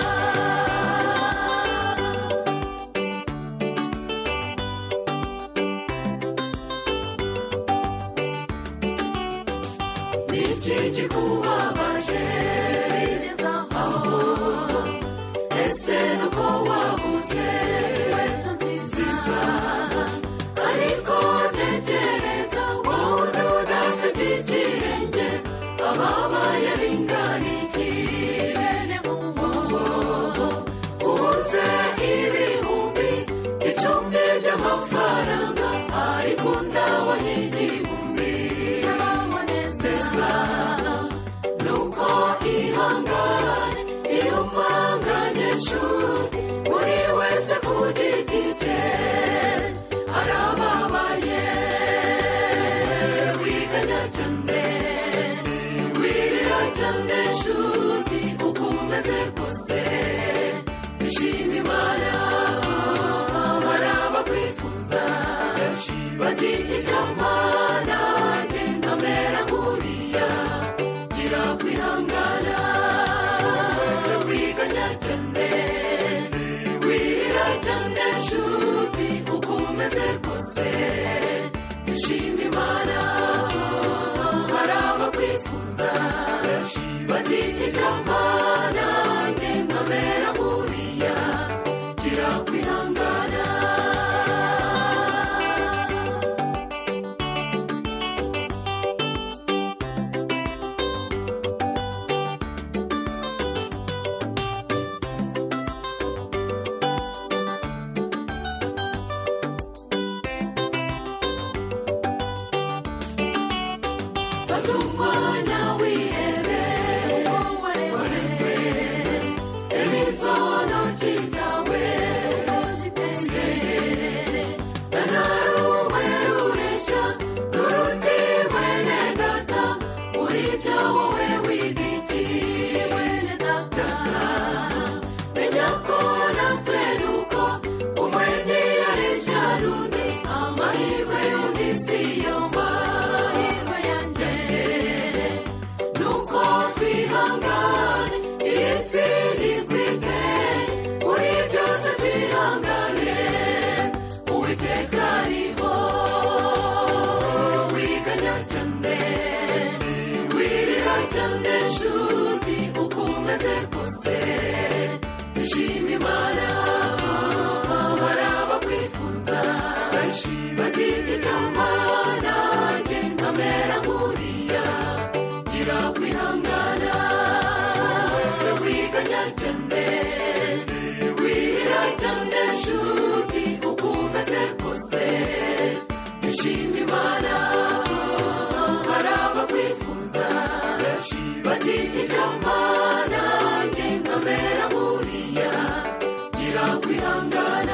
niki kikubabaje aho ese nuko wabuze inkweto nziza ariko tekereza wundi udafite ikirenge ababaye bingana iki bene mubo ubuze ibihumbi icumi by'amafaranga ariko ndabonye igihumbi neza nuko ihangane iyo mpanganye nshuti buri wese ku giti cye arababaye wiganya cyane wirira cyane nshuti uko umeze kose ishima imana hari abakwifuza bati icyamana genda mera nkuriya gira kwihangana wiganya cyane wirira cyane nshuti uko umeze kose ishima imana hari abakwifuza bati icyamana genda mera nkuriya gira kwihangana fata umwanya wihebe waremwe imizonoki zawe ziteye ntanarumwe rureshya n'urundi mwene data muri byo wowe wiga iki mwene data menya ko natwe nuko umwe ntiyareshya n'undi amahirwe y'undi si yo mahirwe yanjye batigita mana nge nkamera nkuriya gira kwihangana wiganya cyane wirira cyane shuti uko umeze kose ishima imana hari abakwifuza batigita mana nge nkamera nkuriya gira kwihangana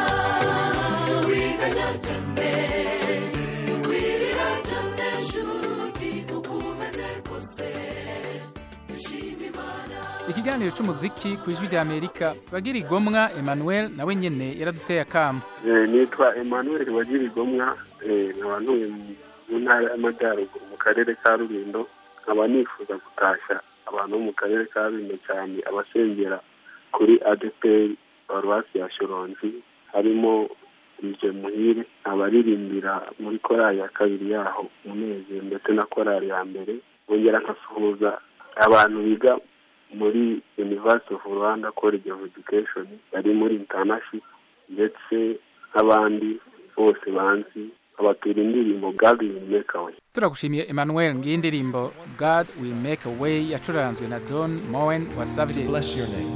wiganya cyane wirira cyane shuti uko umeze kose ishima imana ikiganiro cy'umuziki ku ijwi rya amerika bagira igomwa emmanuel nawe nyene yaraduteye akamo Eh, nitwa emmanuel wagirigomwa eh, nkaba ntuye mu- mu ntara y'amajyaruguru mu karere ka rulindo nkaba nifuza gutashya abantu bo mu karere ka rulindo cyane abasengera kuri adeperi paruwasi ya shoronzi harimo ije muhire abaririmbira muri korali ya kabiri yaho umunezero ndetse na korali ya mbere bongera nkasuhuza abantu biga muri university of rwanda college of education bari muri internaship ndetse n'abandi bose banzi abatura indirimbo god will make a way turagushimiye emmanuel ngiyi indirimbo god will make a way yacuranzwe na don mowen wasavye bless your name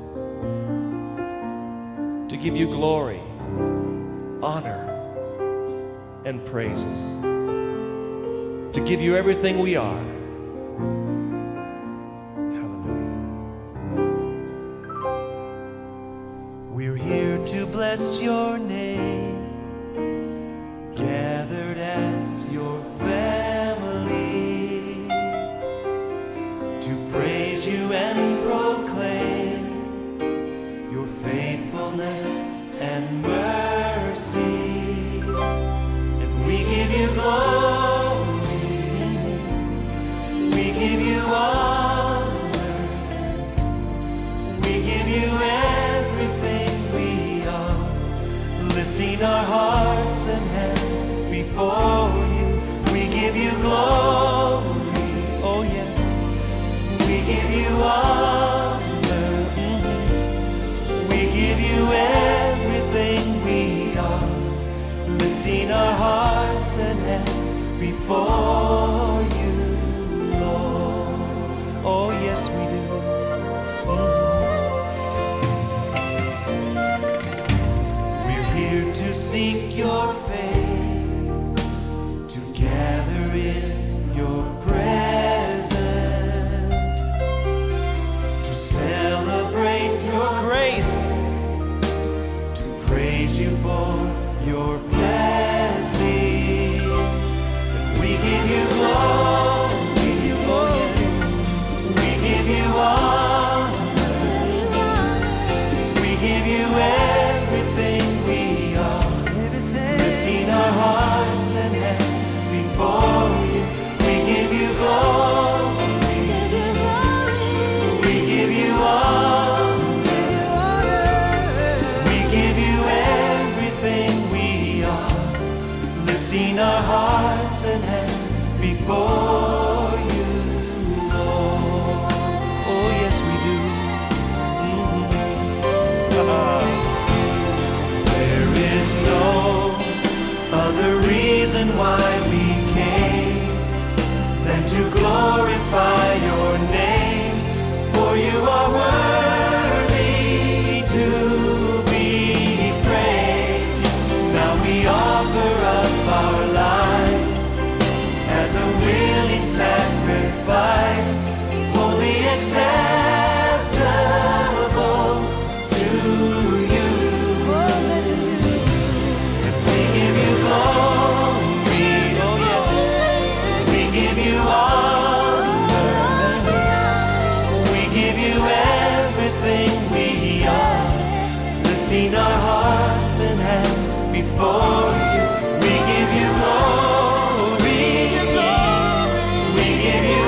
to give you glory honor and praises to give you everything we are We're here to bless your name, gathered as your family, to praise you and proclaim your faithfulness and mercy. And we give you glory, we give you honor. We give you everything we are, lifting our hearts and hands before you. We give you glory, oh yes. We give you honor, mhm. we give you everything we are, lifting our hearts and hands before you, Lord. Oh yes, we do. We're here to seek your face, to gather in your presence, to celebrate your grace, to praise you for your blessing. And we give you glory, oh yes. we give you honor, we give you everything we are, lifting our hearts and hands before you. We give you glory, we give you honor, we give you everything we are, lifting our hearts and hands before you, Lord. Oh yes, we do. There is no other reason why we came than to glorify your name, for you are worthy to be praised. Now we offer up our lives as a willing sacrifice, wholly acceptable to you. And we give you glory, oh yes. We give you honor. We give you everything we are, lifting our hearts and hands before you. We give you glory. We give you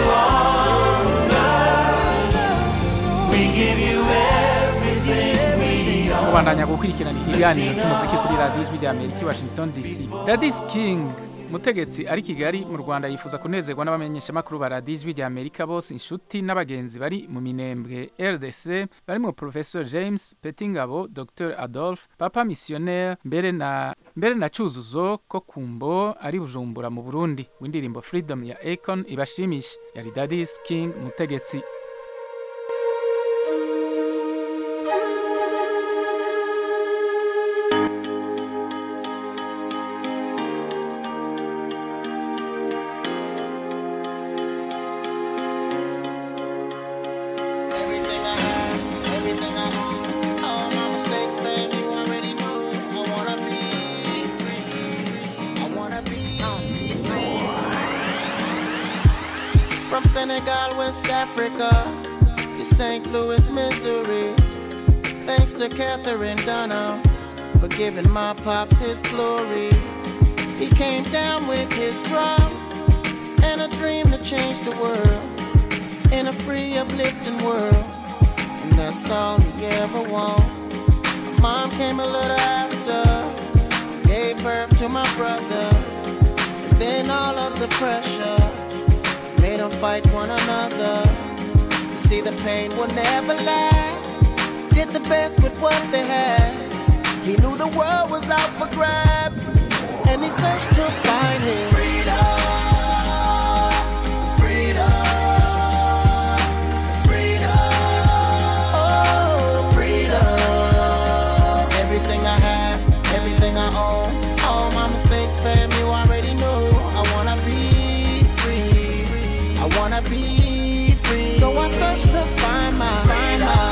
honor. We give you everything we are. kubandanya gukurikirana ikiganiro cy'umuziki kuri radiyo ijwi rya amerika i washington dc dadis king mutegetsi ari kigali mu rwanda yifuza kunezerwa n'abamenyeshamakuru ba radiyo ijwi rya amerika bose inshuti n'abagenzi bari mu minembwe rdc barimo professor james petingabo dr adolphe papa missionnaire mbere na mbere na cyuzuzo ko kumbo ari bujumbura mu burundi w'indirimbo freedom ya akon ibashimisha yari dadis king mutegetsi Everything I have, everything I own, all my mistakes, babe, you already know. I wanna be free. I wanna be free. From Senegal, West Africa, to St. Louis, Missouri. Thanks to Catherine Dunham for giving my pops his glory. He came down with his drum and a dream to change the world in a free, uplifting world. And that's all he ever want. Mom came a little after, gave birth to my brother. And then all of the pressure made them fight one another. You see, the pain will never last. Did the best with what they had. He knew the world was out for grabs, and he searched to find his freedom. Freedom. Freedom. Oh, freedom. Everything I have, everything I own, all my mistakes, fam, you already know. I wanna be free. I wanna be free. So I search to find my freedom.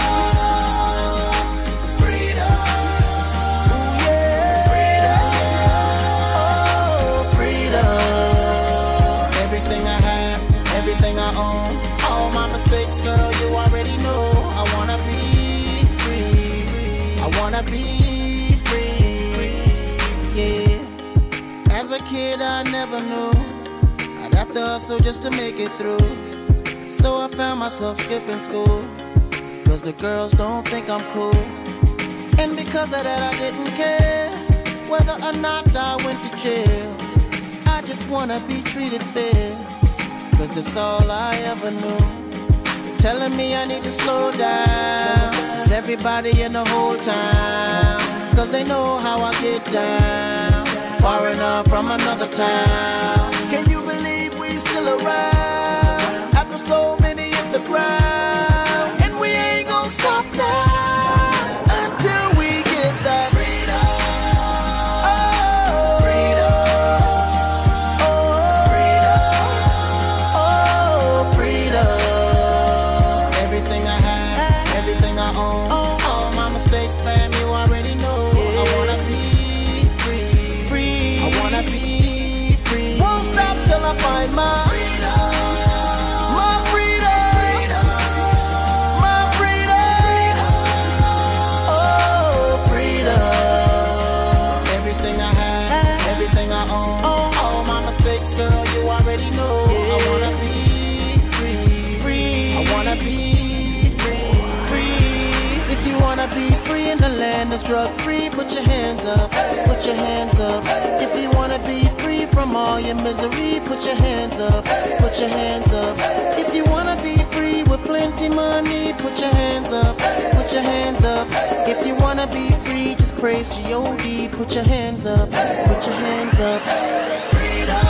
Freedom. Ooh, yeah. Freedom. Oh, freedom. Everything I have, everything I own, all my mistakes, girl, you already know. I wanna be free. I wanna be free. Yeah. As a kid, I never knew I'd have to hustle just to make it through. So I found myself skipping school. Cause the girls don't think I'm cool. And because of that, I didn't care whether or not I went to jail. I just wanna be treated fair. Cause that's all I ever knew. Telling me I need to slow down. Cause everybody in the whole town. Cause they know how I get down. Far enough from another town. Can you believe we still around? After so many hit the ground. And we ain't gonna stop now. Until we get that freedom. Oh, freedom. Oh, freedom. Oh, freedom. Everything I have, everything I own, all my mistakes, fam, you already know. I wanna be free, free. I wanna be free. Won't stop till I find my freedom, my freedom, my freedom. Oh, freedom. Everything I have, everything I own, all my mistakes, girl, you already know. I wanna be free, free. I wanna be free, free. If you wanna be free in the land that's drug free, put your hands up, put your hands up. If you wanna be free from all your misery, put your hands up, put your hands up. If you wanna be free with plenty money, put your hands up, put your hands up. If you wanna be free, just praise G-O-D, put your hands up, put your hands up. Freedom.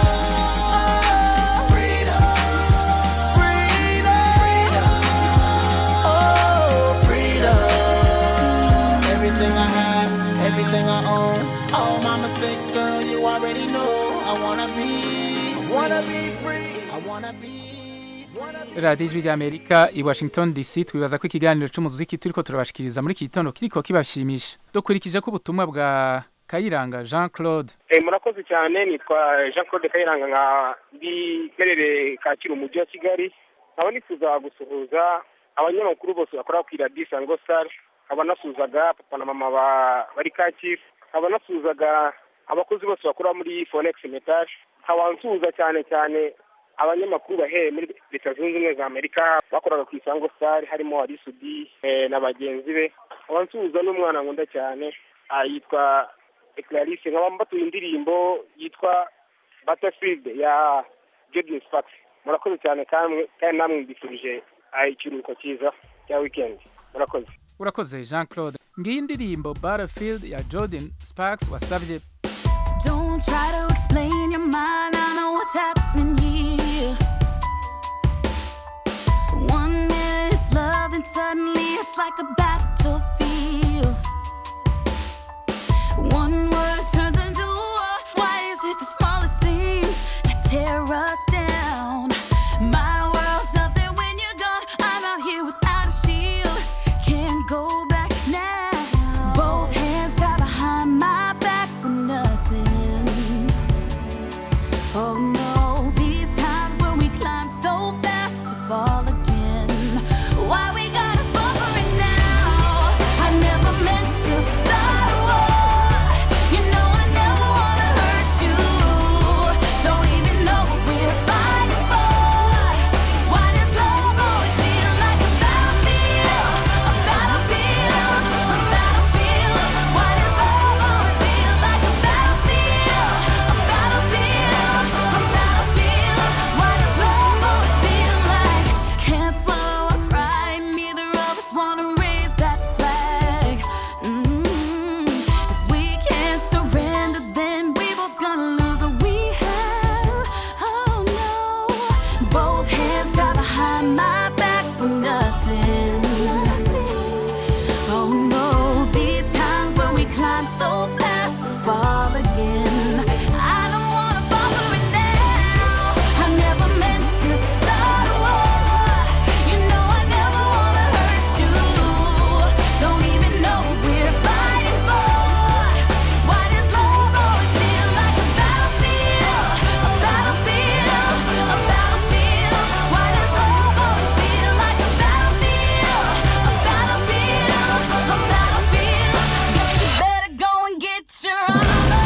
Oh, freedom. Everything I have, everything I own, all my mistakes, girl, you already know. I wanna be, wanna be free. I wanna be. radiyo ijwi ry'amerika i washington dc twibaza ko ikiganiro cy'umuziki turi ko turabashikiriza muri iki gitondo kiriko kibashimisha dukurikije ko ubutumwa bwa kayiranga jean claude Eh, murakoze cyane nitwa jean claude kayiranga nka mberere kacyiru umujyi wa kigali nkaba nifuza gusuhuza abanyamakuru bose bakora ku iradiyo isango star nkaba nasuhuzaga papa na mama ba- bari kacyiru nkaba nasuhuzaga abakozi bose bakora muri fonex metage nkaba nsuhuza cyane cyane abanyamakuru bahereye muri leta zunze ubumwe za amerika bakoraga ku isango star harimo arisudi eh, na bagenzi be nkaba nsuhuza n'umwana nkunda cyane ah, yitwa Clarisse nkaba mbatuye indirimbo yitwa Battlefield ya Jadon Sparks murakoze cyane kandi kandi namwe mbifurije ah, ikiruhuko cyiza cya weekend murakoze urakoze jean claude ngiyi indirimbo battlefield ya jordan sparks wasabye Don't try to explain your mind. I know what's happening here. One minute it's love, and suddenly it's like a battlefield. One word turns into war. Why is it the smallest things that tear us down? My world's nothing when you're gone. I'm out here without a shield. Can't go back now. Both hands tied behind my back with nothing. Oh no, these times when we climb so fast to fall again. Why we gotta fall for it now? I never meant to start a war. You know I never wanna hurt you. Don't even know what we're fighting for. Why does love always feel like a battlefield? A battlefield, a battlefield. Why does love always feel like a battlefield? A battlefield, a battlefield. Why does love always feel like can't swallow our pride? Neither of us wanna raise that flag. Mm. If we can't surrender, then we both gonna lose what we have. Oh no, both hands tied behind my back for nothing. Oh no, these times when we climb so fast to fall again. I don't wanna fall for it now. I never meant to start a war. You know I never wanna hurt you. Don't even know what we're fighting for. Why does love always feel like a battlefield? A battlefield, a battlefield. Why does love always feel like a battlefield? A battlefield, a battlefield. Guess you better go and get your armor.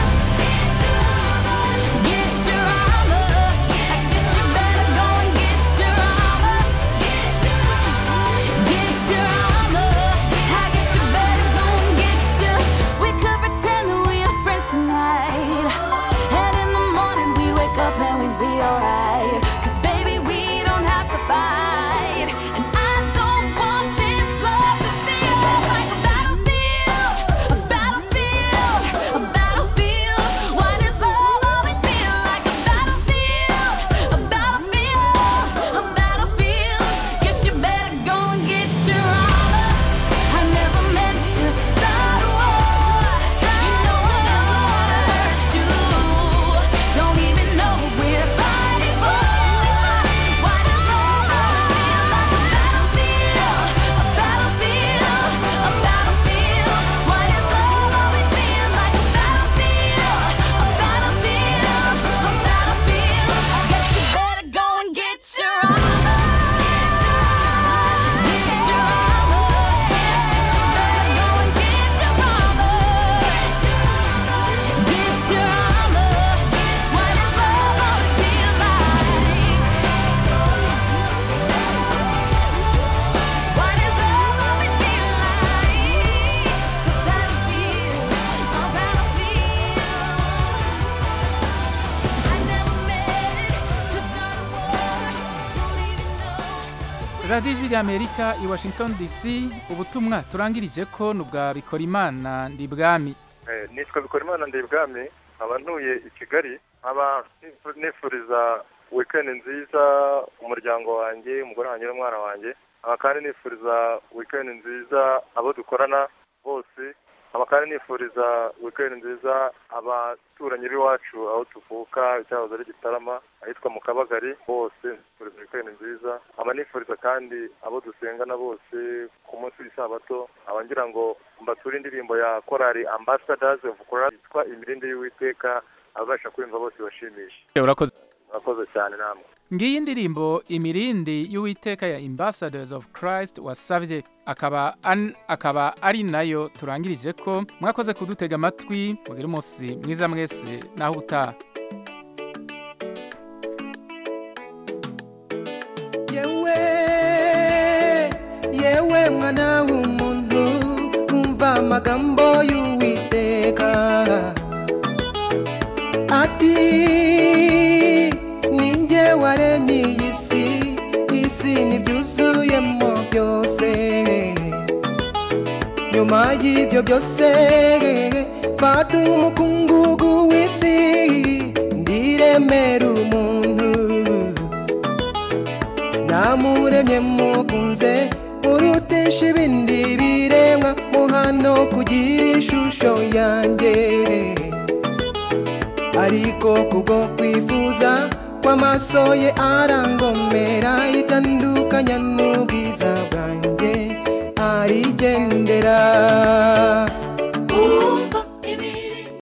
Get your armor. I guess you better go and get your armor. Get your armor. I guess you better go and get your. We could pretend that we are friends tonight. And in the morning we'd wake up and we'd be alright. Cause baby, we don't have to fight. And I don't want this love to feel like a battlefield. A battlefield. A battlefield. Why does love always feel like a battlefield? A battlefield. A battlefield. Guess you better go and get your armor. I never meant to start a war. You know I never wanna hurt you. Don't even know what we're fighting for. Why does love always feel like a battlefield? A battlefield, a battlefield. Why does love always feel like a battlefield? A battlefield, a battlefield. Guess you better go and get your armor. Get your armor. Guess you better go and get your armor. Get your armor. Why does love always feel like? Why does love always feel like a battlefield? A battlefield. I never meant to start a war. Don't even know. radiyo ijwi ry'amerika i washington dc ubutumwa turangirije ko ni ubwa bikorimana ndi bwami Eh, nitwa bikorimana ndi ibwami nkaba ntuye i kigali nkaba nifu- nifuriza wikendi nziza umuryango wanjye umugore wanjye n'umwana wanjye nkaba kandi nifuriza wikendi nziza abo dukorana bose nkaba kandi nifuriza wikendi nziza abaturanyi b'iwacu aho tuvuka cyahoze ari gitarama ahitwa mu kabagari bose nifuriza wikendi nziza nkaba nifuriza kandi abo dusengana bose ku munsi w'isabato nkaba ngira ngo mbature indirimbo ya korali ambassadors of Christ yitwa imirindi y'uwiteka ababasha kumva bose bashimisha urakoze murakoze cyane namwe ngiyi indirimbo imirindi y'uwiteka ya ambassadors of christ wasabye akaba an, akaba ari nayo turangirije ko mwakoze kudutega amatwi mugire umunsi mwiza mwese naho utaha yewe yewe mwana w'umuntu umva amagambo y'uwiteka ati ninjye waremye iyi si isi n'ibyuzuyemo byose nyuma y'ibi byose fata umukungugu w'isi ndiremera umuntu namuremye mukunze urutisha ibindi biremwa muhano kugira ishusho yanjye ariko kubwo kwifuza kw'amaso ye arangomera itandukanya n'ubwiza bwanjye arigendera